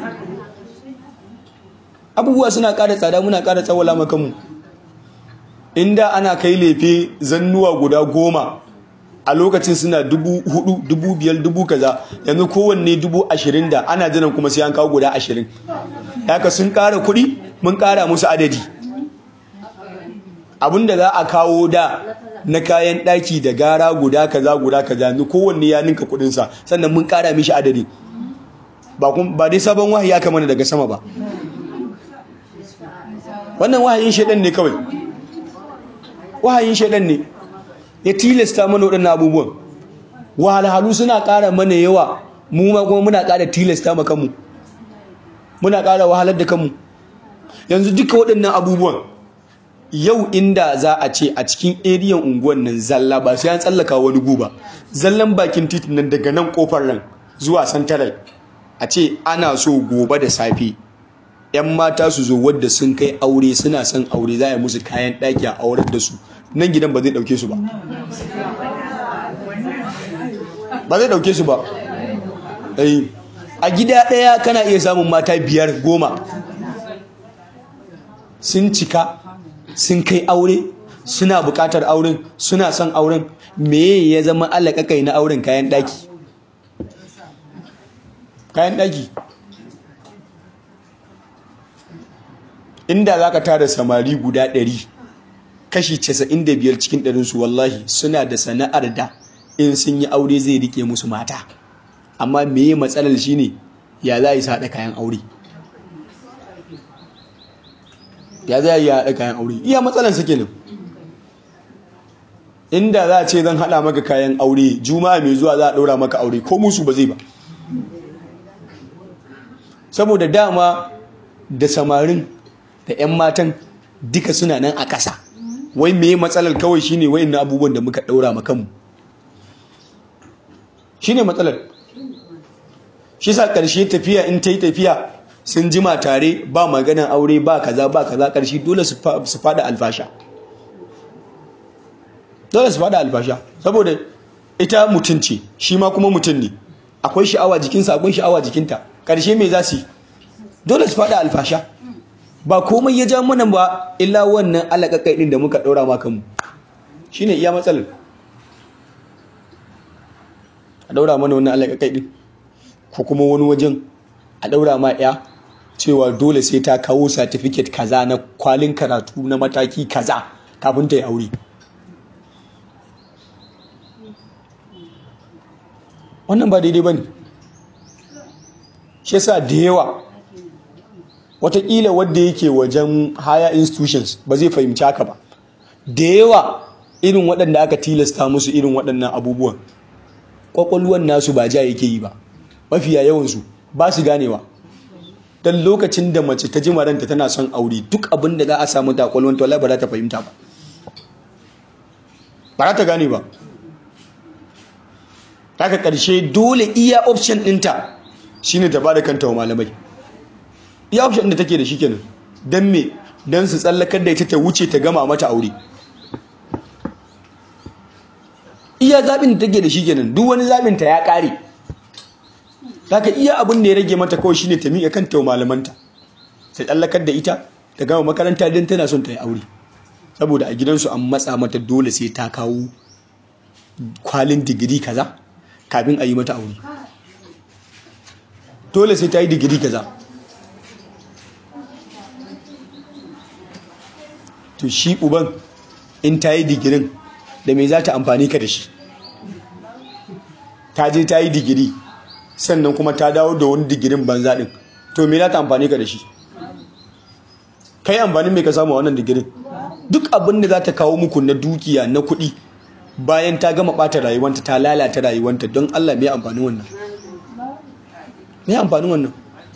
abubuwa suna ƙara tsada muna ƙara tsawala mu kanmu inda ana kai lefe zannuwa guda goma a lokacin suna dubu hudu dubu biyar dubu kaza yanzu kowanne dubu ashirin da ana jiran kuma sai an kawo guda ashirin haka sun ƙara kuɗi mun ƙara musu adadi abinda za a kawo da na kayan ɗaki da gara guda kaza guda kaza yanzu kowanne ya ninka kuɗinsa sannan mun ƙara mishi adadi ba dai sabon wahayi aka mana daga sama ba wannan wahayin shaidan ne kawai wahayin shaidan ne ya tilasta mana waɗannan abubuwan wahalhalu suna ƙara mana yawa mu ma kuma muna ƙara tilasta ma kanmu muna ƙara wahalar da kanmu yanzu duka waɗannan abubuwan yau inda za a ce a cikin eriyan unguwan nan zalla ba sai an tsallaka wani guba zallan bakin titin nan daga nan kofar nan zuwa santaral a ce ana so gobe da safe yan mata su zo wadda sun kai aure suna son aure za a yi musu kayan ɗaki a aurar da su nan gidan ba zai ɗauke su ba ba zai ɗauke su ba a gida ɗaya kana iya samun mata biyar goma sun cika sun kai aure suna bukatar auren suna son auren me ya zama alaƙaƙai na auren kayan ɗaki kayan ɗaki inda za ka tara samari guda ɗari kashi 95 cikin ɗarinsu wallahi suna da sana'ar da in sun yi aure zai rike musu mata amma me matsalar shine ya za a yi haɗa kayan aure ya za a yi haɗa kayan aure iya matsalar su kenan inda za a ce zan haɗa maka kayan aure juma'a mai zuwa za a ɗaura maka aure ko musu ba zai ba saboda dama da samarin da 'yan matan duka suna nan a ƙasa wai me matsalar kawai shine wayannan abubuwan da muka ɗaura ma kanmu shine matsalar shi sa ƙarshe tafiya in ta yi tafiya sun jima tare ba maganan aure ba kaza ba kaza ƙarshe dole su fada alfasha dole su fada alfasha saboda ita mutum ce shi ma kuma mutum ne akwai sha'awa jikinsa akwai sha'awa jikinta ƙarshe me za su yi dole su fada alfasha ba komai ya ja mana ba illa wannan alaƙaƙai ɗin da muka ɗaura ma kanmu shine iya matsalar a daura mana wannan alaƙaƙai ɗin ko kuma wani wajen a daura ma ya cewa dole sai ta kawo satifiket kaza na kwalin karatu na mataki kaza kafin ta yi aure wannan ba daidai ba ne shi yasa da yawa watakila wadda yake wajen higher institutions ba zai fahimci haka ba da yawa irin waɗanda aka tilasta musu irin waɗannan abubuwan ƙwaƙwalwan nasu ba ja yake yi ba mafiya yawansu ba su ganewa don lokacin da mace ta ji maranta tana son aure duk abin da za a samu ta ƙwaƙwalwan ta ba za ta fahimta ba ba za ta gane ba haka ƙarshe dole iya option ɗinta shine ta ba da kanta wa malamai iya option da take da shi kenan don me don su tsallakar da ita ta wuce ta gama mata aure iya zaɓin da take da shi kenan duk wani zaɓin ta ya ƙare haka iya abin da ya rage mata kawai shine ta miƙa kanta wa malamanta ta tsallakar da ita ta gama makaranta don tana son ta yi aure saboda a gidansu an matsa mata dole sai ta kawo kwalin digiri kaza kafin a yi mata aure dole sai ta yi digiri kaza to shi uban in ta yi digirin da me za ta amfani ka da shi ta je ta yi digiri sannan kuma ta dawo da wani digirin banza din to me za ta amfani ka da shi kai amfanin mai ka samu wannan digirin duk abin da za ta kawo muku na dukiya na kuɗi bayan ta gama ɓata rayuwanta ta lalata rayuwanta don Allah mai amfanin wannan mai amfanin wannan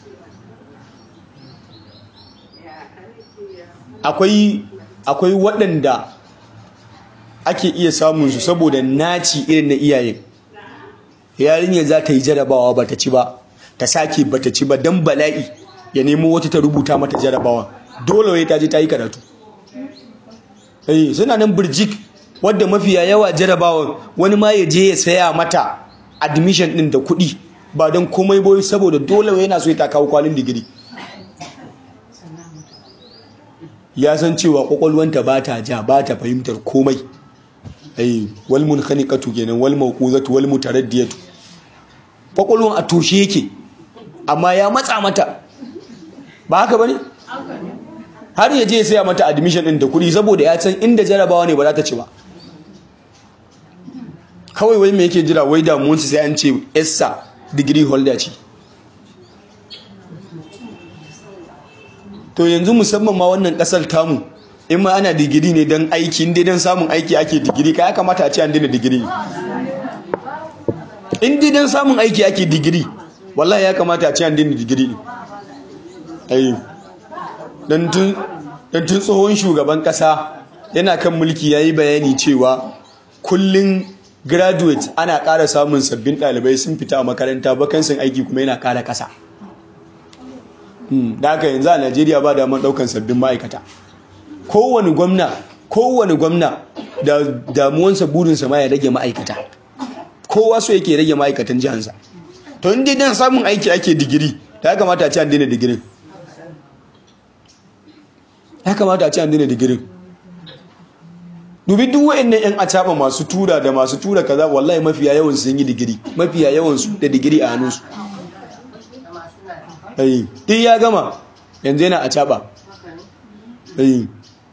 akwai akwai waɗanda ake iya samun su saboda naci irin na iyayen yarinya za ta yi jarabawa ba ta ci ba ta sake ba ta ci ba don bala'i ya nemo wata ta rubuta mata jarabawa dole wai ta je ta yi karatu eh suna nan birjik wadda mafiya yawa jarabawa wani ma ya je ya saya mata admission din da kuɗi ba don komai boyi saboda dole wai yana so ya ta kawo kwalin digiri ya san cewa kwakwalwanta ba ta ja ba ta fahimtar komai ai wal munkhaniqatu kenan wal mawquzatu wal mutaraddiyatu kwakwalwan a toshe yake amma ya matsa mata ba haka bane har ya je sai mata admission din da kuɗi saboda ya san inda jarabawa ne ba za ta ci ba kawai wai me yake jira wai damuwansu sai an ce essa degree holder ce to yanzu musamman ma wannan kasar tamu in ma ana digiri ne don aiki inda don samun aiki ake digiri ka ya kamata a ce an dina digiri inda don samun aiki ake digiri wallahi ya kamata a ce an dina digiri ne don tun tsohon shugaban kasa yana kan mulki ya yi bayani cewa kullum graduate ana ƙara samun sabbin ɗalibai sun fita a makaranta bakansin aiki kuma yana ƙara ƙasa da haka yanzu a najeriya ba damar ɗaukan sabbin ma'aikata kowane gwamna kowane gwamna da damuwansa burinsa ma ya rage ma'aikata kowa so yake rage ma'aikatan jihansa to inda dan samun aiki ake digiri ta ya kamata a ce an daina digirin ya kamata a ce an daina digirin dubi duk wa'annan yan acaba masu tura da masu tura kaza wallahi mafiya yawan sun yi digiri mafiya yawan su da digiri a hannunsu ai duk ya gama yanzu yana acaba ai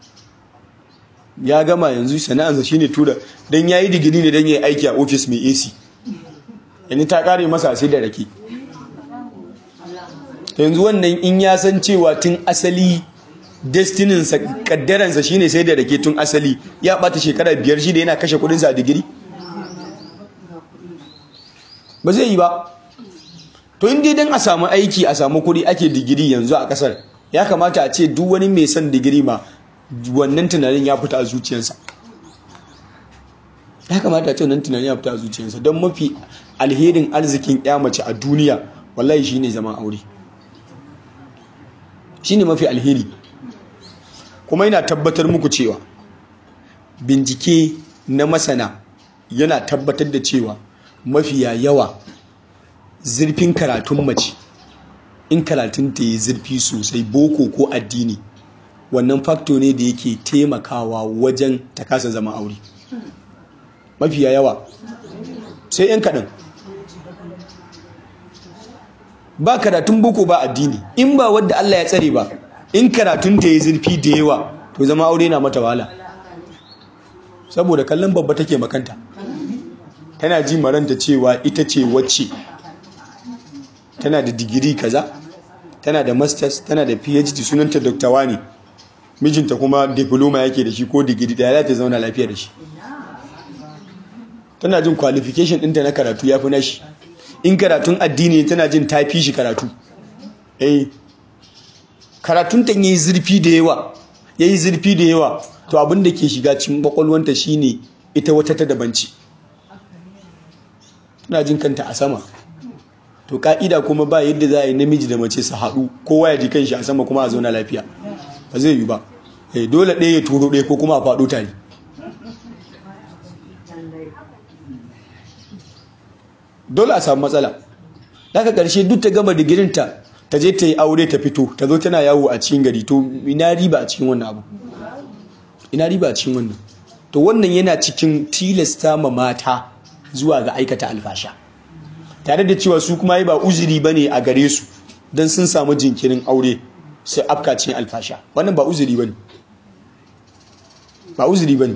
ya gama yanzu sana'ansa shine tura dan yayi digiri ne dan yayi aiki a office mai AC yanzu ta kare masa sai da rake yanzu wannan in ya san cewa tun asali destininsa kaddaransa shine sai da rake tun asali ya bata shekara biyar shi da yana kashe kudinsa a digiri ba zai yi ba to inda dan a samu aiki a samu kudi ake digiri yanzu a kasar ya kamata a ce duk wani mai son digiri ma wannan tunanin ya fita a zuciyarsa ya kamata a ce wannan tunanin ya fita a zuciyarsa don mafi alherin arzikin ya mace a duniya wallahi shine zaman aure shine mafi alheri kuma yana tabbatar muku cewa bincike na masana yana tabbatar da cewa mafiya yawa zurfin karatun mace in karatun ta yi zurfi sosai boko ko addini wannan fakto ne da yake taimakawa wajen ta kasa zama aure mafiya yawa sai yan kaɗan ba karatun boko ba addini in ba wadda Allah ya tsare ba in karatun ta yi zurfi da yawa to zama aure na mata wahala saboda kallon babba take makanta tana ji maranta cewa ita ce wacce tana da digiri kaza tana da masters tana da phd sunanta dr wani mijinta kuma diploma yake da shi ko digiri da ya ta zauna lafiya da shi tana jin qualification ɗinta na karatu ya fi nashi in karatun addini tana jin ta fi shi karatu eh karatun ta yi zurfi da yawa yayi zurfi da yawa to abin da ke shiga cikin kwakwalwanta shine ita wata ta dabanci tana jin kanta a sama to ka'ida kuma ba yadda za a yi namiji da mace su haɗu kowa ya ji kanshi a sama kuma a zauna lafiya ba zai yi ba dole ɗaya ya turo ɗaya ko kuma a faɗo tare dole a samu matsala daga ƙarshe duk ta gama digirinta ta je ta yi aure ta fito ta zo tana yawo a cikin gari to ina riba a cikin wannan abu ina riba a cikin wannan to wannan yana cikin tilasta ma mata zuwa ga aikata alfasha tare da cewa su kuma yi ba uzuri ba ne a gare su don sun samu jinkirin aure su afka cikin alfasha wannan ba uzuri ba ne ba uzuri ba ne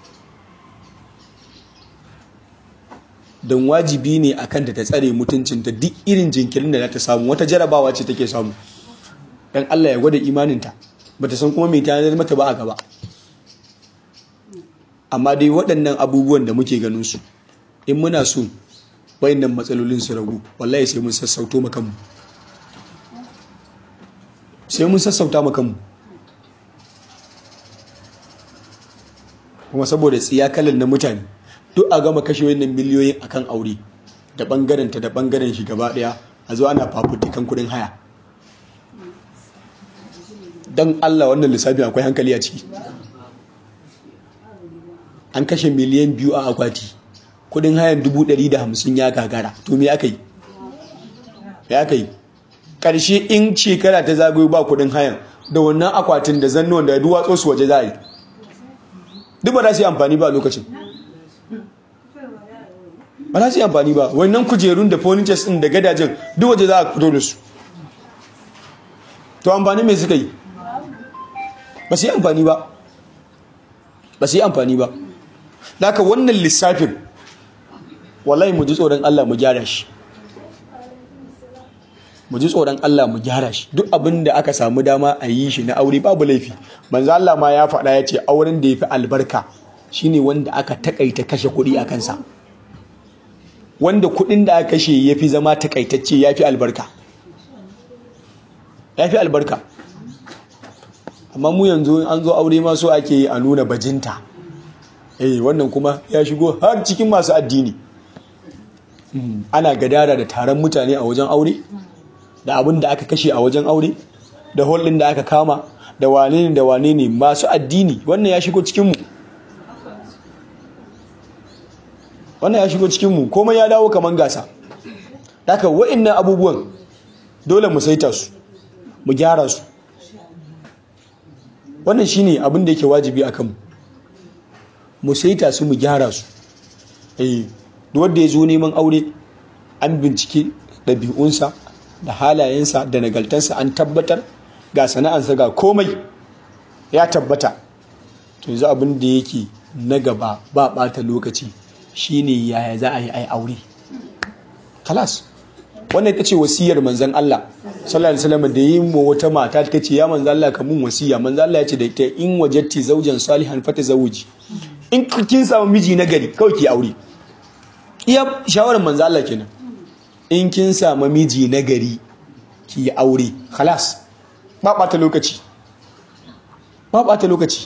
don wajibi ne a kanta ta tsare mutuncinta duk irin jinkirin da za ta samu wata jarabawa ce take samu don Allah ya gwada imaninta ba ta san kuma mai tanar mata ba a gaba amma dai waɗannan abubuwan da muke ganin su in muna so wayannan matsalolin su ragu wallahi sai mun sassauto makamu sai mun sassauta makamu kuma saboda tsiyakalan na mutane duk a gama kashe wannan miliyoyin akan aure da bangaren ta da bangaren shi gaba daya a zo ana fafutukan kudin haya don Allah wannan lissafi akwai hankali a ciki an kashe miliyan biyu a akwati kudin hayan dubu ɗari da hamsin ya gagara to me aka yi ya aka yi ƙarshe in shekara ta zagayo ba kudin hayan da wannan akwatin da zannuwan da duwatsu su waje za a yi duk ba za su yi amfani ba a lokacin ba za su yi amfani ba wannan kujerun da furnitures ɗin da gadajen duk waje za a fito da su to amfani mai suka yi ba su yi amfani ba ba su yi amfani ba daga wannan lissafin wallahi mu ji tsoron Allah mu gyara shi mu ji tsoron Allah mu gyara shi duk abin da aka samu dama a yi shi na aure babu laifi manzo Allah ma ya faɗa ya ce auren da ya fi albarka shine wanda aka takaita kashe kuɗi a kansa wanda kuɗin da aka kashe ya fi zama takaitacce ya fi albarka ya fi albarka amma mu yanzu an zo aure ma so ake yi a nuna bajinta eh wannan kuma ya shigo har cikin masu addini ana gadara da taron mutane a wajen aure da abin da aka kashe a wajen aure da hollin da aka kama da wane ne da wane ne masu addini wannan ya shigo cikinmu wannan ya shigo cikinmu komai ya dawo kamar gasa haka wa'annan abubuwan dole mu saita su mu gyara su wannan shine abin da yake wajibi akan mu mu saita su mu gyara su eh duk wanda ya zo neman aure an bincike ɗabi'unsa da halayensa da nagaltansa an tabbatar ga sana'ansa ga komai ya tabbata to yanzu abin da yake na gaba ba ɓata lokaci shine yaya za a yi ai aure kalas wannan ita ce wasiyar manzan Allah sallallahu alaihi wasallam da yin wa wata mata ta ce ya manzan Allah ka mun wasiya manzan Allah ya ce da ita in wajatti zaujan salihan fata zawuji in kin samu miji na gari kawai ki aure iya shawarar manzan Allah kenan in kin samu miji na gari ki yi aure khalas ba ɓata lokaci ba ɓata lokaci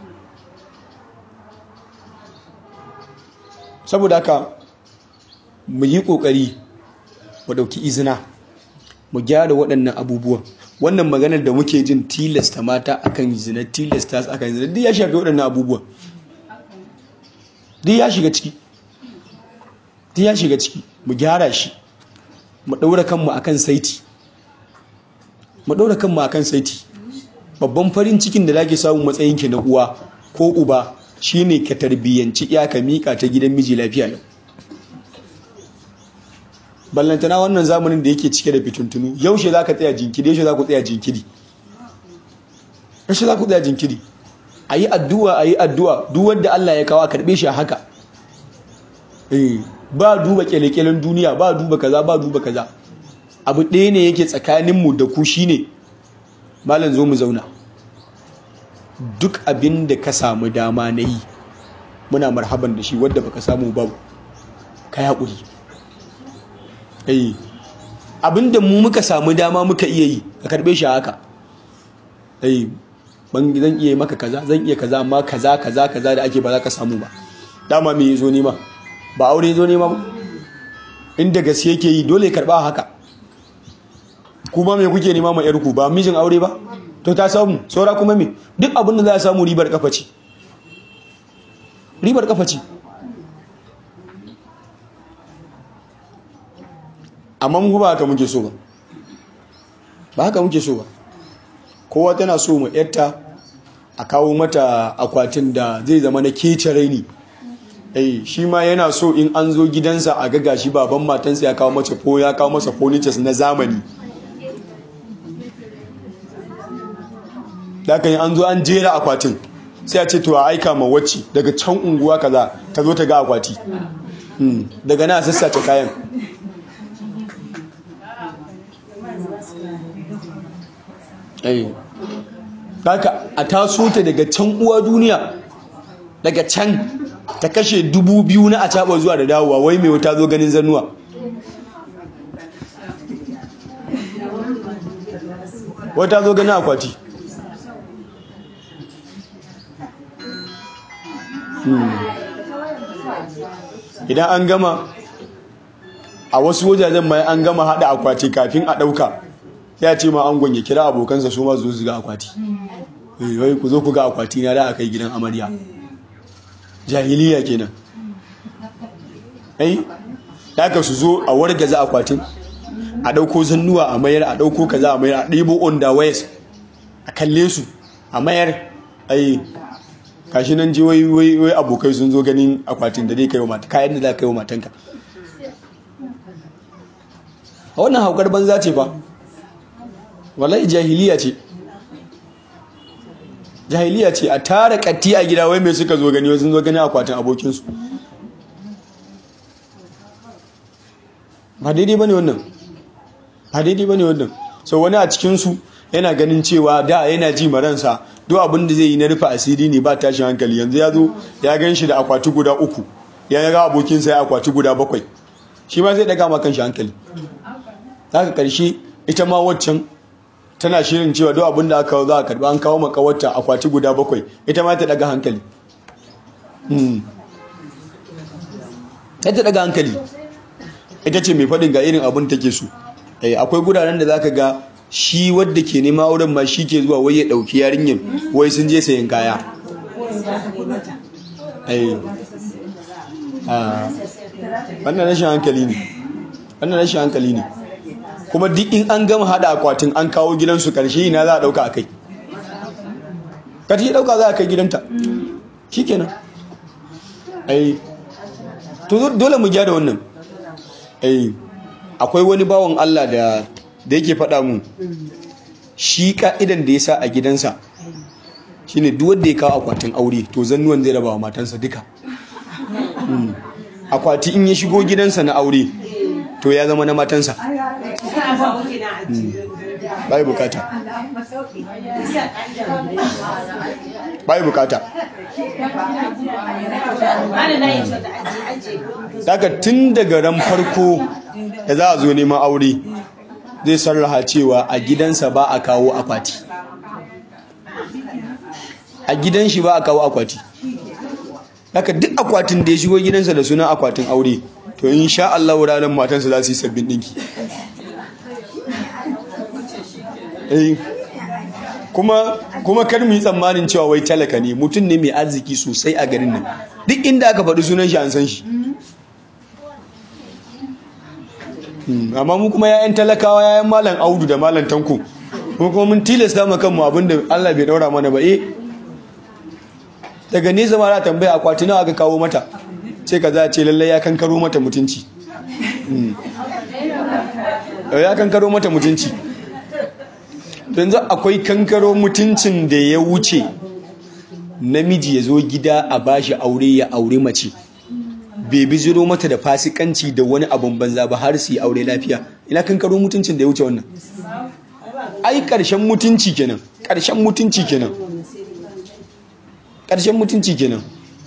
saboda haka mu yi ƙoƙari mu ɗauki izina mu gyara waɗannan abubuwan wannan maganar da muke jin tilasta mata akan zina tilasta su akan zina duk ya shafi waɗannan abubuwan duk ya shiga ciki duk ya shiga ciki mu gyara shi mu ɗaura kanmu akan saiti mu ɗaura kanmu akan saiti babban farin cikin da zaki samu matsayinki na uwa ko uba shine ka tarbiyyanci iya ka mika ta gidan miji lafiya yau ballantana wannan zamanin da yake cike da fituntunu yaushe za ka tsaya jinkiri yaushe za ku tsaya jinkiri yaushe za ku tsaya jinkiri a yi addu'a a yi addu'a duk wanda Allah ya kawo a karɓe shi a haka ba duba kyalekyalen duniya ba duba kaza ba duba kaza abu ɗaya ne yake tsakaninmu da ku shine malam zo mu zauna duk abin da ka samu dama na yi muna marhaban da shi wadda baka samu ba ka yaƙuri eh abin da mu muka samu dama muka iya yi ka karɓe shi haka eh ban zan iya maka kaza zan iya kaza amma kaza kaza kaza da ake ba za ka samu ba dama me zo nema ba aure zo nema ba inda gaske yake yi dole ya karɓa haka kuma me kuke nema ma yarku ba mijin aure ba to ta samu saura kuma me duk abin da za a samu ribar kafa ce ribar kafa ce amma mu ba haka muke so ba ba haka muke so ba kowa tana so mu yarta a kawo mata akwatin da zai zama na kece raini eh shi ma yana so in an zo gidansa a gaga shi baban matansa ya kawo mace ko ya kawo masa furnitures na zamani da kan an zo an jera akwatin sai a ce to a aika ma wacce daga can unguwa kaza ta zo ta ga akwati daga na sassace kayan Daka a taso ta daga can uwa duniya daga can ta kashe dubu biyu na a caɓa zuwa da dawowa wai mai wata zo ganin zannuwa wata zo ganin akwati idan an gama a wasu wajajen mai an gama hada akwati kafin a dauka ya ce ma angon ya kira abokansa su ma zo su ga akwati wai ku zo ku ga akwati na da aka yi gidan amarya jahiliya kenan ai daga su zo a wargaza akwatin a dauko zannuwa a mayar a dauko kaza a mayar a ɗebo on da wayas a kalle su a mayar ai kashi nan ji wai wai abokai sun zo ganin akwatin da zai kai wa mata kayan da za ka yi wa matanka a wannan haukar banza ce fa wallahi jahiliya ce jahiliya ce a tara katti a gida wai mai suka zo gani wai sun zo gani akwatin abokinsu ba daidai ba ne wannan ba daidai ba ne wannan so wani a cikinsu yana ganin cewa da yana ji maransa duk abin da zai yi na rufe asiri ne ba tashin hankali yanzu ya zo ya gan shi da akwati guda uku ya ga abokinsa ya akwati guda bakwai shi ma zai daga ma kanshi hankali haka karshe ita ma waccan tana shirin cewa duk abin da aka za a karba an kawo makawarta akwati guda bakwai ita ma ta daga hankali ta daga hankali ita ce mai faɗin ga irin abin take so akwai guraren da zaka ga shi wadda ke nema auren ma shi ke zuwa wai ya ɗauki yarinyar wai sun je sayan kaya wannan rashin hankali ne wannan rashin hankali ne kuma duk in an gama hada akwatin an kawo gidansu karshe ina za a dauka akai ka ta dauka za a kai gidanta shikenan ai to dole mu gyara wannan ai akwai wani bawan Allah da da yake faɗa mu shi ka'idan da ya sa a gidansa shine duk wanda ya kawo akwatin aure to zannuwan zai raba wa matansa duka akwati in ya shigo gidansa na aure to ya zama na matansa bai bukata bai bukata daga tun daga ran farko da za a zo neman aure zai sarraha cewa a gidansa ba a kawo akwati a gidan shi ba a kawo akwati daga duk akwatin da ya shigo gidansa da sunan akwatin aure to in sha Allah ranar matansa za su yi sabbin ɗinki kuma kuma kar mu yi tsammanin cewa wai talaka ne mutum ne mai arziki sosai a garin nan duk inda aka faɗi sunan shi an san shi amma mu kuma yayan talakawa yayan malam audu da malam tanko mu kuma mun tilasta ma kanmu abinda Allah bai daura mana ba eh daga nesa ma za tambaya akwati nawa aka kawo mata sai ka za a ce lallai ya kankaro mata mutunci ya kankaro mata mutunci yanzu akwai kankaro mutuncin da ya wuce namiji ya zo gida a bashi aure ya aure mace bai biziro mata da fasikanci da wani abun banza ba har su yi aure lafiya ina kankaro mutuncin da ya wuce wannan ai ƙarshen mutunci kenan ƙarshen mutunci kenan ƙarshen mutunci kenan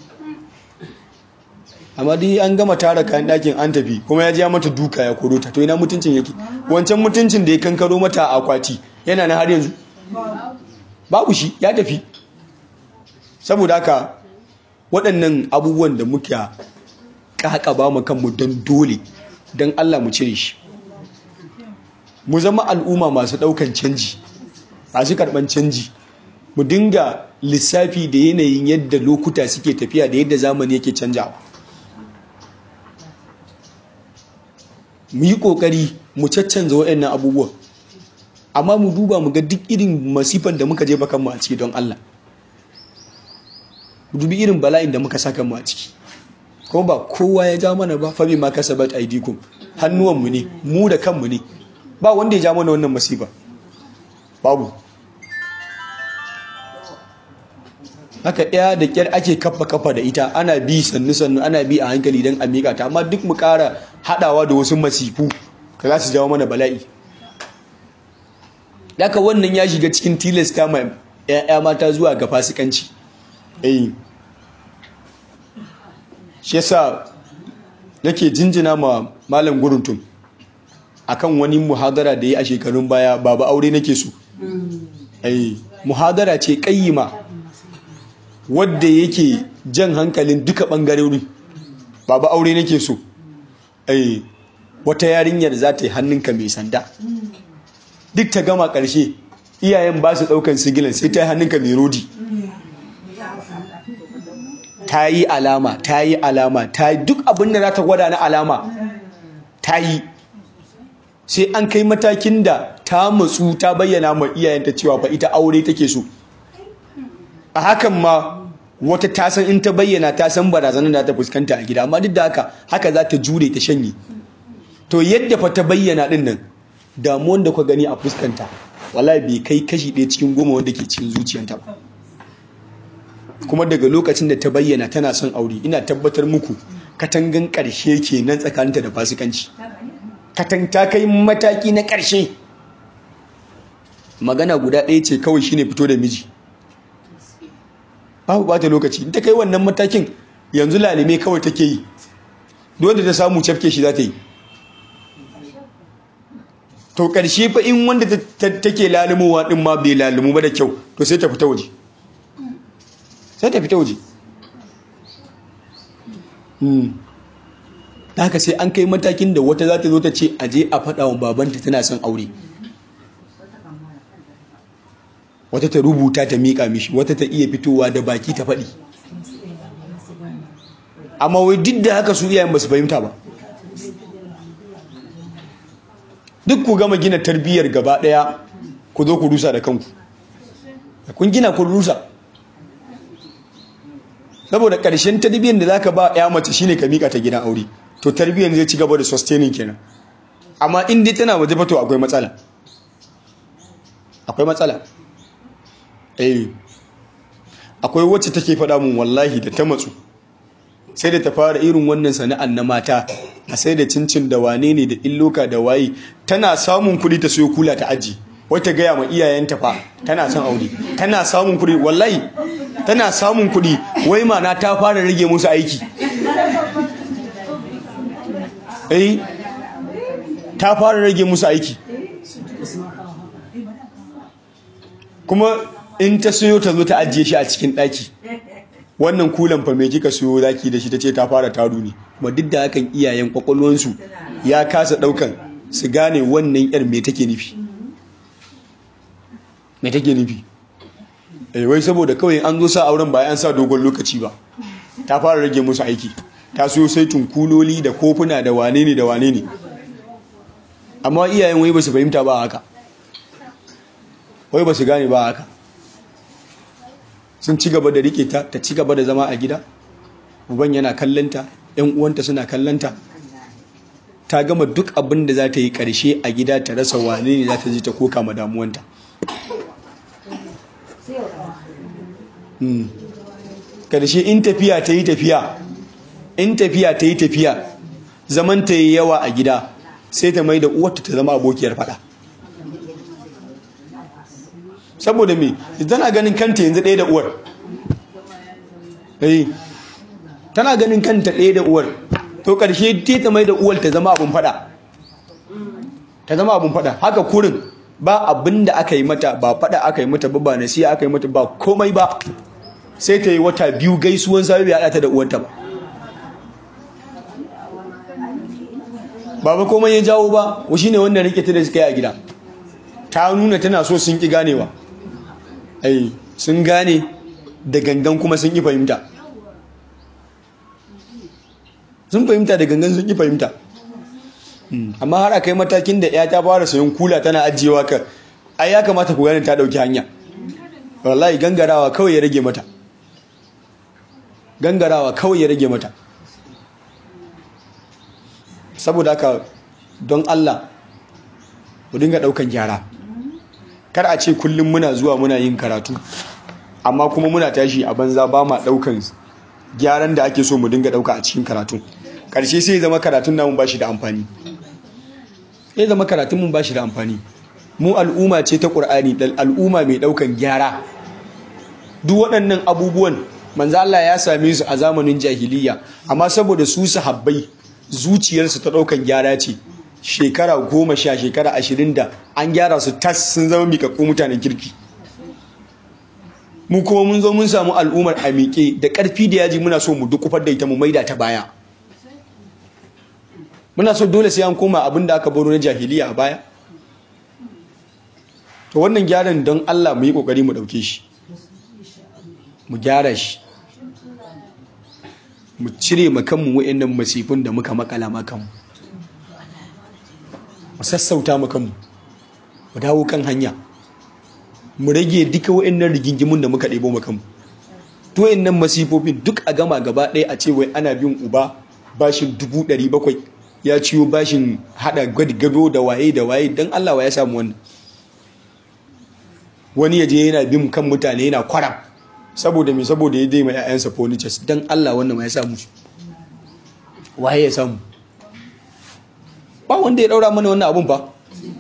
amma dai an gama tara kayan ɗakin an tafi kuma ya ja mata duka ya koro ta to ina mutuncin yake wancan mutuncin da ya kankaro mata a akwati yana na har yanzu babu shi ya tafi saboda haka waɗannan abubuwan da muka ƙaƙa ba mu kanmu don dole don Allah mu cire shi mu zama al'umma masu ɗaukan canji masu karɓan canji mu dinga lissafi da yanayin yadda lokuta suke tafiya da yadda zamani yake canjawa mu yi ƙoƙari mu caccanza waɗannan abubuwan amma mu duba mu ga duk irin masifan da muka jefa kanmu a ciki don Allah mu dubi irin bala'in da muka saka mu a ciki kuma ba kowa ya ja mana ba fa ma kasabat aidikum hannuwanmu ne mu da kanmu ne ba wanda ya ja mana wannan masifa babu haka ɗaya da ƙyar ake kafa kafa da ita ana bi sannu sannu ana bi a hankali don a miƙa ta amma duk mu ƙara haɗawa da wasu masifu ka za su jawo mana bala'i haka wannan ya shiga cikin tilasta ma 'ya'ya mata zuwa ga fasikanci eh shi yasa nake jinjina ma malam guruntun akan wani muhadara da yi a shekarun baya babu aure nake so eh muhadara ce kayyima wadda yake jan hankalin duka bangarori babu aure nake so eh wata yarinyar za ta yi hannunka mai sanda duk ta gama ƙarshe iyayen ba su ɗaukan sigilan sai ta yi hannunka mai rodi ta yi alama ta yi alama ta yi duk abin da za ta gwada na alama ta yi sai an kai matakin da ta matsu ta bayyana ma iyayenta cewa fa ita aure take so a hakan ma wata ta san in ta bayyana ta san barazanar da ta fuskanta a gida amma duk da haka haka za ta jure ta shanye to yadda fa ta bayyana din nan damuwan da ku gani a fuskanta wallahi bai kai kashi ɗaya cikin goma wanda ke cikin zuciyanta ba kuma daga lokacin da ta bayyana tana son aure ina tabbatar muku katangan ƙarshe kenan tsakaninta da fasikanci katan ta kai mataki na ƙarshe magana guda ɗaya ce kawai shine fito da miji babu bata lokaci in ta kai wannan matakin yanzu lalime kawai take yi dole ta samu cafke shi za ta yi to ƙarshe fa in wanda take lalumowa ɗin ma bai lalumu ba da kyau to sai ta fita waje sai ta fita waje da haka sai an kai matakin da wata za ta zo ta ce aje a faɗa wa babanta tana son aure wata ta rubuta ta miƙa mishi wata ta iya fitowa da baki ta faɗi amma wai duk da haka su iyayen ba su fahimta ba duk ku gama gina tarbiyyar gaba ɗaya ku zo ku rusa da kanku kun gina kun rusa saboda ƙarshen tarbiyyar da zaka ba ya mace shine ka mika ta gidan aure to tarbiyyar zai ci gaba da sustaining kenan amma in dai tana waje fa to akwai matsala akwai matsala eh akwai wacce take faɗa mun wallahi da ta matsu sai da ta fara irin wannan sana'an na mata a sai da cincin da wane ne da illoka da waye tana samun kuɗi ta siyo kula ta aji wata gaya ma iyayenta fa tana son aure tana samun kuɗi wallahi tana samun kuɗi wai mana ta fara rage musu aiki eh ta fara rage musu aiki kuma in ta siyo ta zo ta ajiye shi a cikin ɗaki wannan kulan fa mai kika siyo zaki da shi ta ce ta fara taru ne kuma duk da hakan iyayen kwakwalwansu ya kasa ɗaukan su gane wannan yar me take nufi me take nufi eh wai saboda kawai an zo sa auren ba an sa dogon lokaci ba ta fara rage musu aiki ta siyo sai tunkuloli da kofuna da wane ne da wane ne amma iyayen wai ba su fahimta ba haka wai ba su gane ba haka sun ci gaba da rike ta ta ci gaba da zama a gida uban yana kallanta yan uwanta suna kallanta ta gama duk abin da za ta yi ƙarshe a gida ta rasa wane ne za ta je ta koka ma damuwanta ƙarshe in tafiya ta yi tafiya in tafiya ta yi tafiya zaman ta yi yawa a gida sai ta mai da uwarta ta zama abokiyar fada saboda me tana ganin kanta yanzu ɗaya da uwar tana ganin kanta ɗaya da uwar to ƙarshe ta ta mai da uwar ta zama abin fada ta zama abin fada haka kurin ba abin da aka yi mata ba fada aka yi mata ba ba nasiya aka yi mata ba komai ba sai ta yi wata biyu gaisuwan sabi bai haɗa ta da uwarta ba ba ba komai ya jawo ba wa shine wanda rike ta da suka yi a gida ta nuna tana so sun ki ganewa ai sun gane da gangan kuma sun ki fahimta sun fahimta da gangan sun ki fahimta amma har aka yi matakin da ya ta fara sayan kula tana ajiyewa ka ai ya kamata ku gane ta dauki hanya wallahi gangarawa kawai ya rage mata gangarawa kawai ya rage mata saboda haka don Allah mu dinga daukan gyara kar a ce kullum muna zuwa muna yin karatu amma kuma muna tashi a banza ba ma daukan gyaran da ake so mu dinga dauka a cikin karatu karshe sai zama karatun namun bashi da amfani sai zama karatun mun bashi da amfani mu al'umma ce ta Qur'ani dal al'umma mai daukan gyara duk waɗannan abubuwan manzo Allah ya same su a zamanin jahiliya amma saboda su sahabbai zuciyarsu ta ɗaukan gyara ce shekara goma sha shekara ashirin da an gyara su tas sun zama miƙaƙƙu mutanen kirki mu kuma mun zo mun samu al'ummar a miƙe da ƙarfi da yaji muna so mu dukufar da ita mu maida ta baya muna so dole sai an koma abin da aka baro na jahiliya a baya to wannan gyaran don Allah mu yi ƙoƙari mu ɗauke shi mu gyara shi mu cire makanmu wa'annan masifin da muka makala makanmu mu sassauta makanmu mu dawo kan hanya mu rage duka wa'annan rigingimun da muka ɗebo makanmu to wa'annan masifofin duk a gama gaba ɗaya a ce wai ana bin uba bashin dubu ɗari bakwai ya ciwo bashin haɗa gado da waye da waye don Allah wa ya samu wannan wani ya je yana bin kan mutane yana kwaram saboda mai saboda ya daima ‘ya'yansa furnitures don Allah wannan ya samu waye ya samu ba wanda ya daura mana wannan abun ba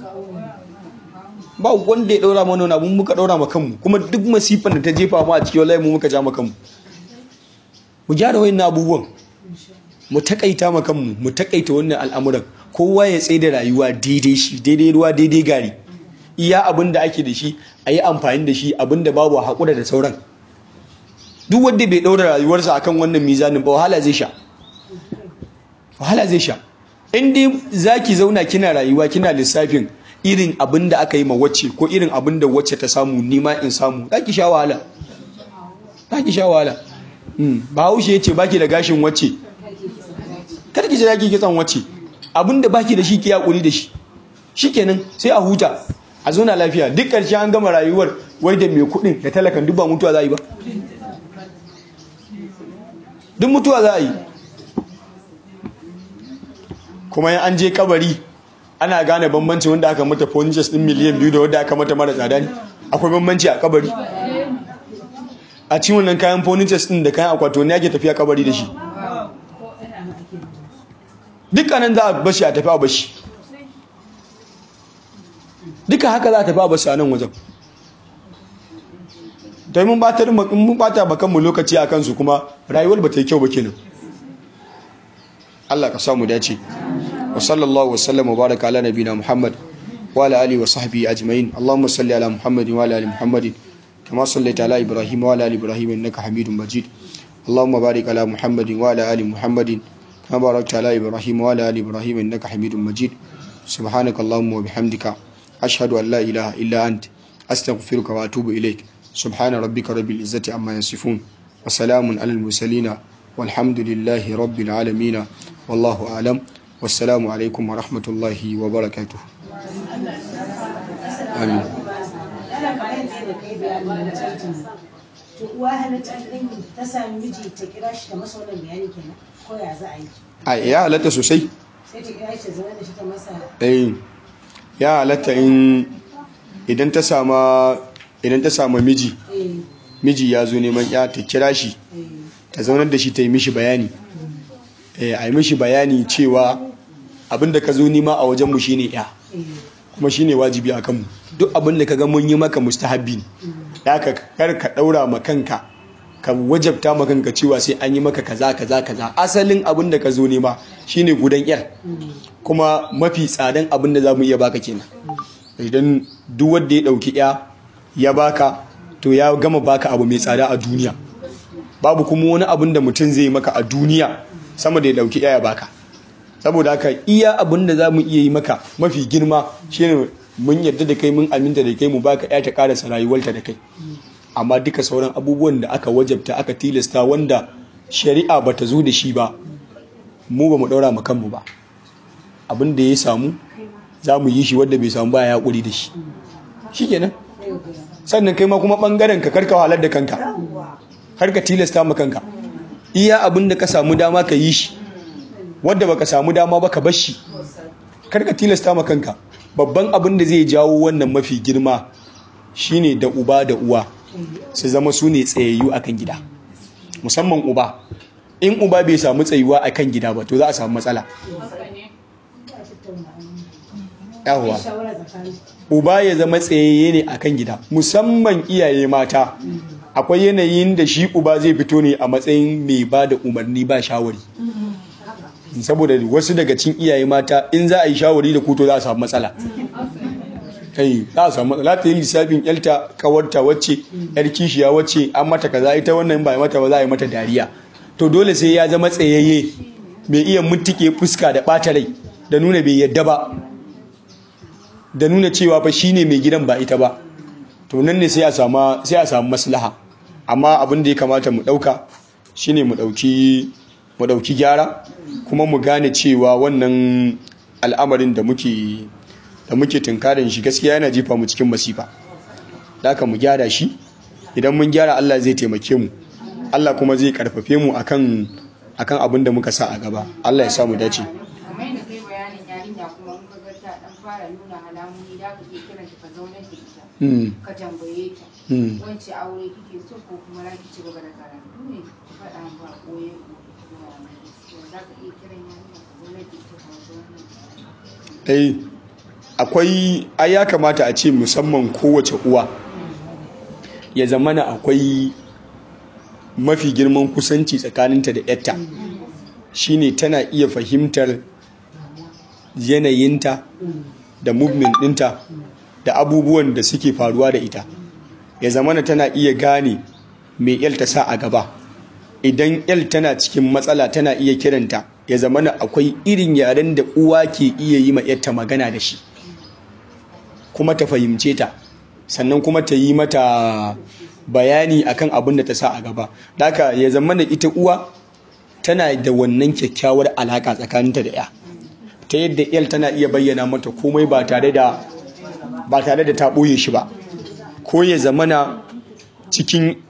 ba wanda ya daura mana wannan abun muka daura ma kanmu kuma duk masifan da ta jefa mu a cikin wallahi mu muka ja ma kanmu mu gyara wayannan abubuwan mu takaita ma kanmu mu takaita wannan al'amuran kowa ya tsaye da rayuwa daidai shi daidai ruwa daidai gari iya abin da ake da shi a yi amfani da shi abin da babu haƙura da sauran duk wanda bai ɗaura rayuwarsa akan wannan mizanin ba wahala zai sha wahala zai sha in dai zaki zauna kina rayuwa kina lissafin irin abin da aka yi ma wacce ko irin abin da wacce ta samu nima in samu zaki sha wahala zaki sha wahala bahaushe ya ce baki da gashin wacce kar ki ji zaki kitsan wacce abin da baki da shi ki yakuri da shi shikenan sai a huta a zauna lafiya duk ƙarshe an gama rayuwar wai da mai kuɗin da talakan duk ba mutuwa za a yi ba duk mutuwa za a yi kuma yin an je kabari ana gane bambanci wanda aka mata furnitures din miliyan biyu da wanda aka mata mara tsada ne akwai bambanci a kabari a cikin wannan kayan furnitures din da kayan akwato ne ake tafiya kabari da shi dukkanin za a bashi a tafi a bashi duka haka za a tafi a bashi a nan wajen dai mun batar mun bata bakan mu lokaci akan su kuma rayuwar ba ta yi kyau ba kenan Allah ka samu dace wa sallallahu wa sallam wa baraka ala nabina Muhammad wa ala alihi wa sahbihi ajma'in Allahumma salli ala Muhammad wa ala ali Muhammad kama sallaita ala Ibrahim wa ala ali Ibrahim innaka Hamidum Majid Allahumma barik ala Muhammad wa ala ali Muhammad kama barakta ala Ibrahim wa ala ali Ibrahim innaka Hamidum Majid subhanaka Allahumma wa bihamdika ashhadu an la ilaha illa ant astaghfiruka wa atubu ilaik سبحان ربك رب العزة عما يصفون وسلام على المرسلين والحمد لله رب العالمين والله أعلم والسلام عليكم ورحمة الله وبركاته آمين to uwa halatta ɗin ta sami miji ta kira shi ta masa wannan bayani kenan ko ya za a yi a ya halatta sosai sai ta kira shi zaune da shi ta masa eh ya halatta in idan ta sama idan ta sama miji eh miji ya zo neman ya ta kira shi eh ta zaunar da shi ta yi mishi bayani eh a yi mishi bayani cewa abinda ka zo nima a wajenmu shine ya eh kuma shine wajibi a kanmu duk abin da kaga mun yi maka mustahabbi ne da ka kar ka daura ma kanka ka wajabta ma kanka cewa sai an yi maka kaza kaza kaza asalin abin da ka zo nema shine gudan yar kuma mafi tsadan abin da zamu iya baka kenan idan duk wanda ya dauki ya ya baka to ya gama baka abu mai tsada a duniya babu kuma wani abin da mutum zai maka a duniya sama da ya dauki ya ya baka saboda haka iya abin da za mu iya yi maka mafi girma shine mun yarda da kai mun aminta da kai mu baka ya ta karasa rayuwarta da kai amma duka sauran abubuwan da aka wajabta aka tilasta wanda shari'a ba ta zo da shi ba mu ba mu daura mu kanmu ba abin da ya samu za mu yi shi wanda bai samu ba ya haƙuri da shi shikenan sannan kai ma kuma bangaren ka karka wahalar da kanka har ka tilasta ma kanka iya abin da ka samu dama ka yi shi wanda baka samu dama ba ka bar shi kar ka tilasta ma kanka babban abin da zai jawo wannan mafi girma shine da uba da uwa su zama su ne tsayayyu akan gida musamman uba in uba bai samu tsayuwa akan gida ba to za a samu matsala yawwa shawara tsakanin uba ya zama tsayayye ne akan gida musamman iyaye mata akwai yanayin da shi uba zai fito ne a matsayin mai ba da umarni ba shawari saboda wasu daga cikin iyaye mata in za a yi shawari da kuto za a samu matsala kai za a samu matsala ta yi lissafin yalta kawarta wacce yar kishiya wacce an mata kaza ita wannan ba mata ba za a yi mata dariya to dole sai ya zama tsayayye mai iya mutuke fuska da ɓata rai da nuna bai yadda ba da nuna cewa fa shine mai gidan ba ita ba to nan ne sai a samu sai a samu maslaha amma abin da ya kamata mu dauka shine mu dauki mu dauki gyara kuma mu gane cewa wannan al'amarin da muke da muke tunkarin shi gaskiya yana jefa mu cikin masifa haka mu gyara shi idan mun gyara Allah zai taimake mu Allah kuma zai karfafe mu akan akan abin da muka sa a gaba Allah ya sa mu dace kamar yadda kai bayanin yarinya kuma in ka ga ta dan fara nuna alamomi da ka iya kiran ta ka zaunar da ita mm. ka tambaye ta Mm. wance aure kike so ko kuma za ki ci gaba da karatu ne ka faɗa min ba koye ko za ka iya kiran yarinya ka zaunar da ita ka wasu wannan eh akwai ai ya kamata a ce musamman kowace uwa ya zamana akwai mafi girman kusanci tsakaninta da yatta shine tana iya fahimtar yanayinta da movement ɗinta da abubuwan da suke faruwa da ita ya zamana tana iya gane mai yal ta sa a gaba idan yal tana cikin matsala tana iya kiranta ya zamana akwai irin yaren da uwa ke iya yi ma yarta magana da shi kuma ta fahimce ta sannan kuma ta yi mata bayani akan abin da ta sa a gaba haka ya zamana ita uwa tana da wannan kyakkyawar alaka tsakaninta da ya ta yadda yal tana iya bayyana mata komai ba tare da ba tare da ta ɓoye shi ba ko ya zamana cikin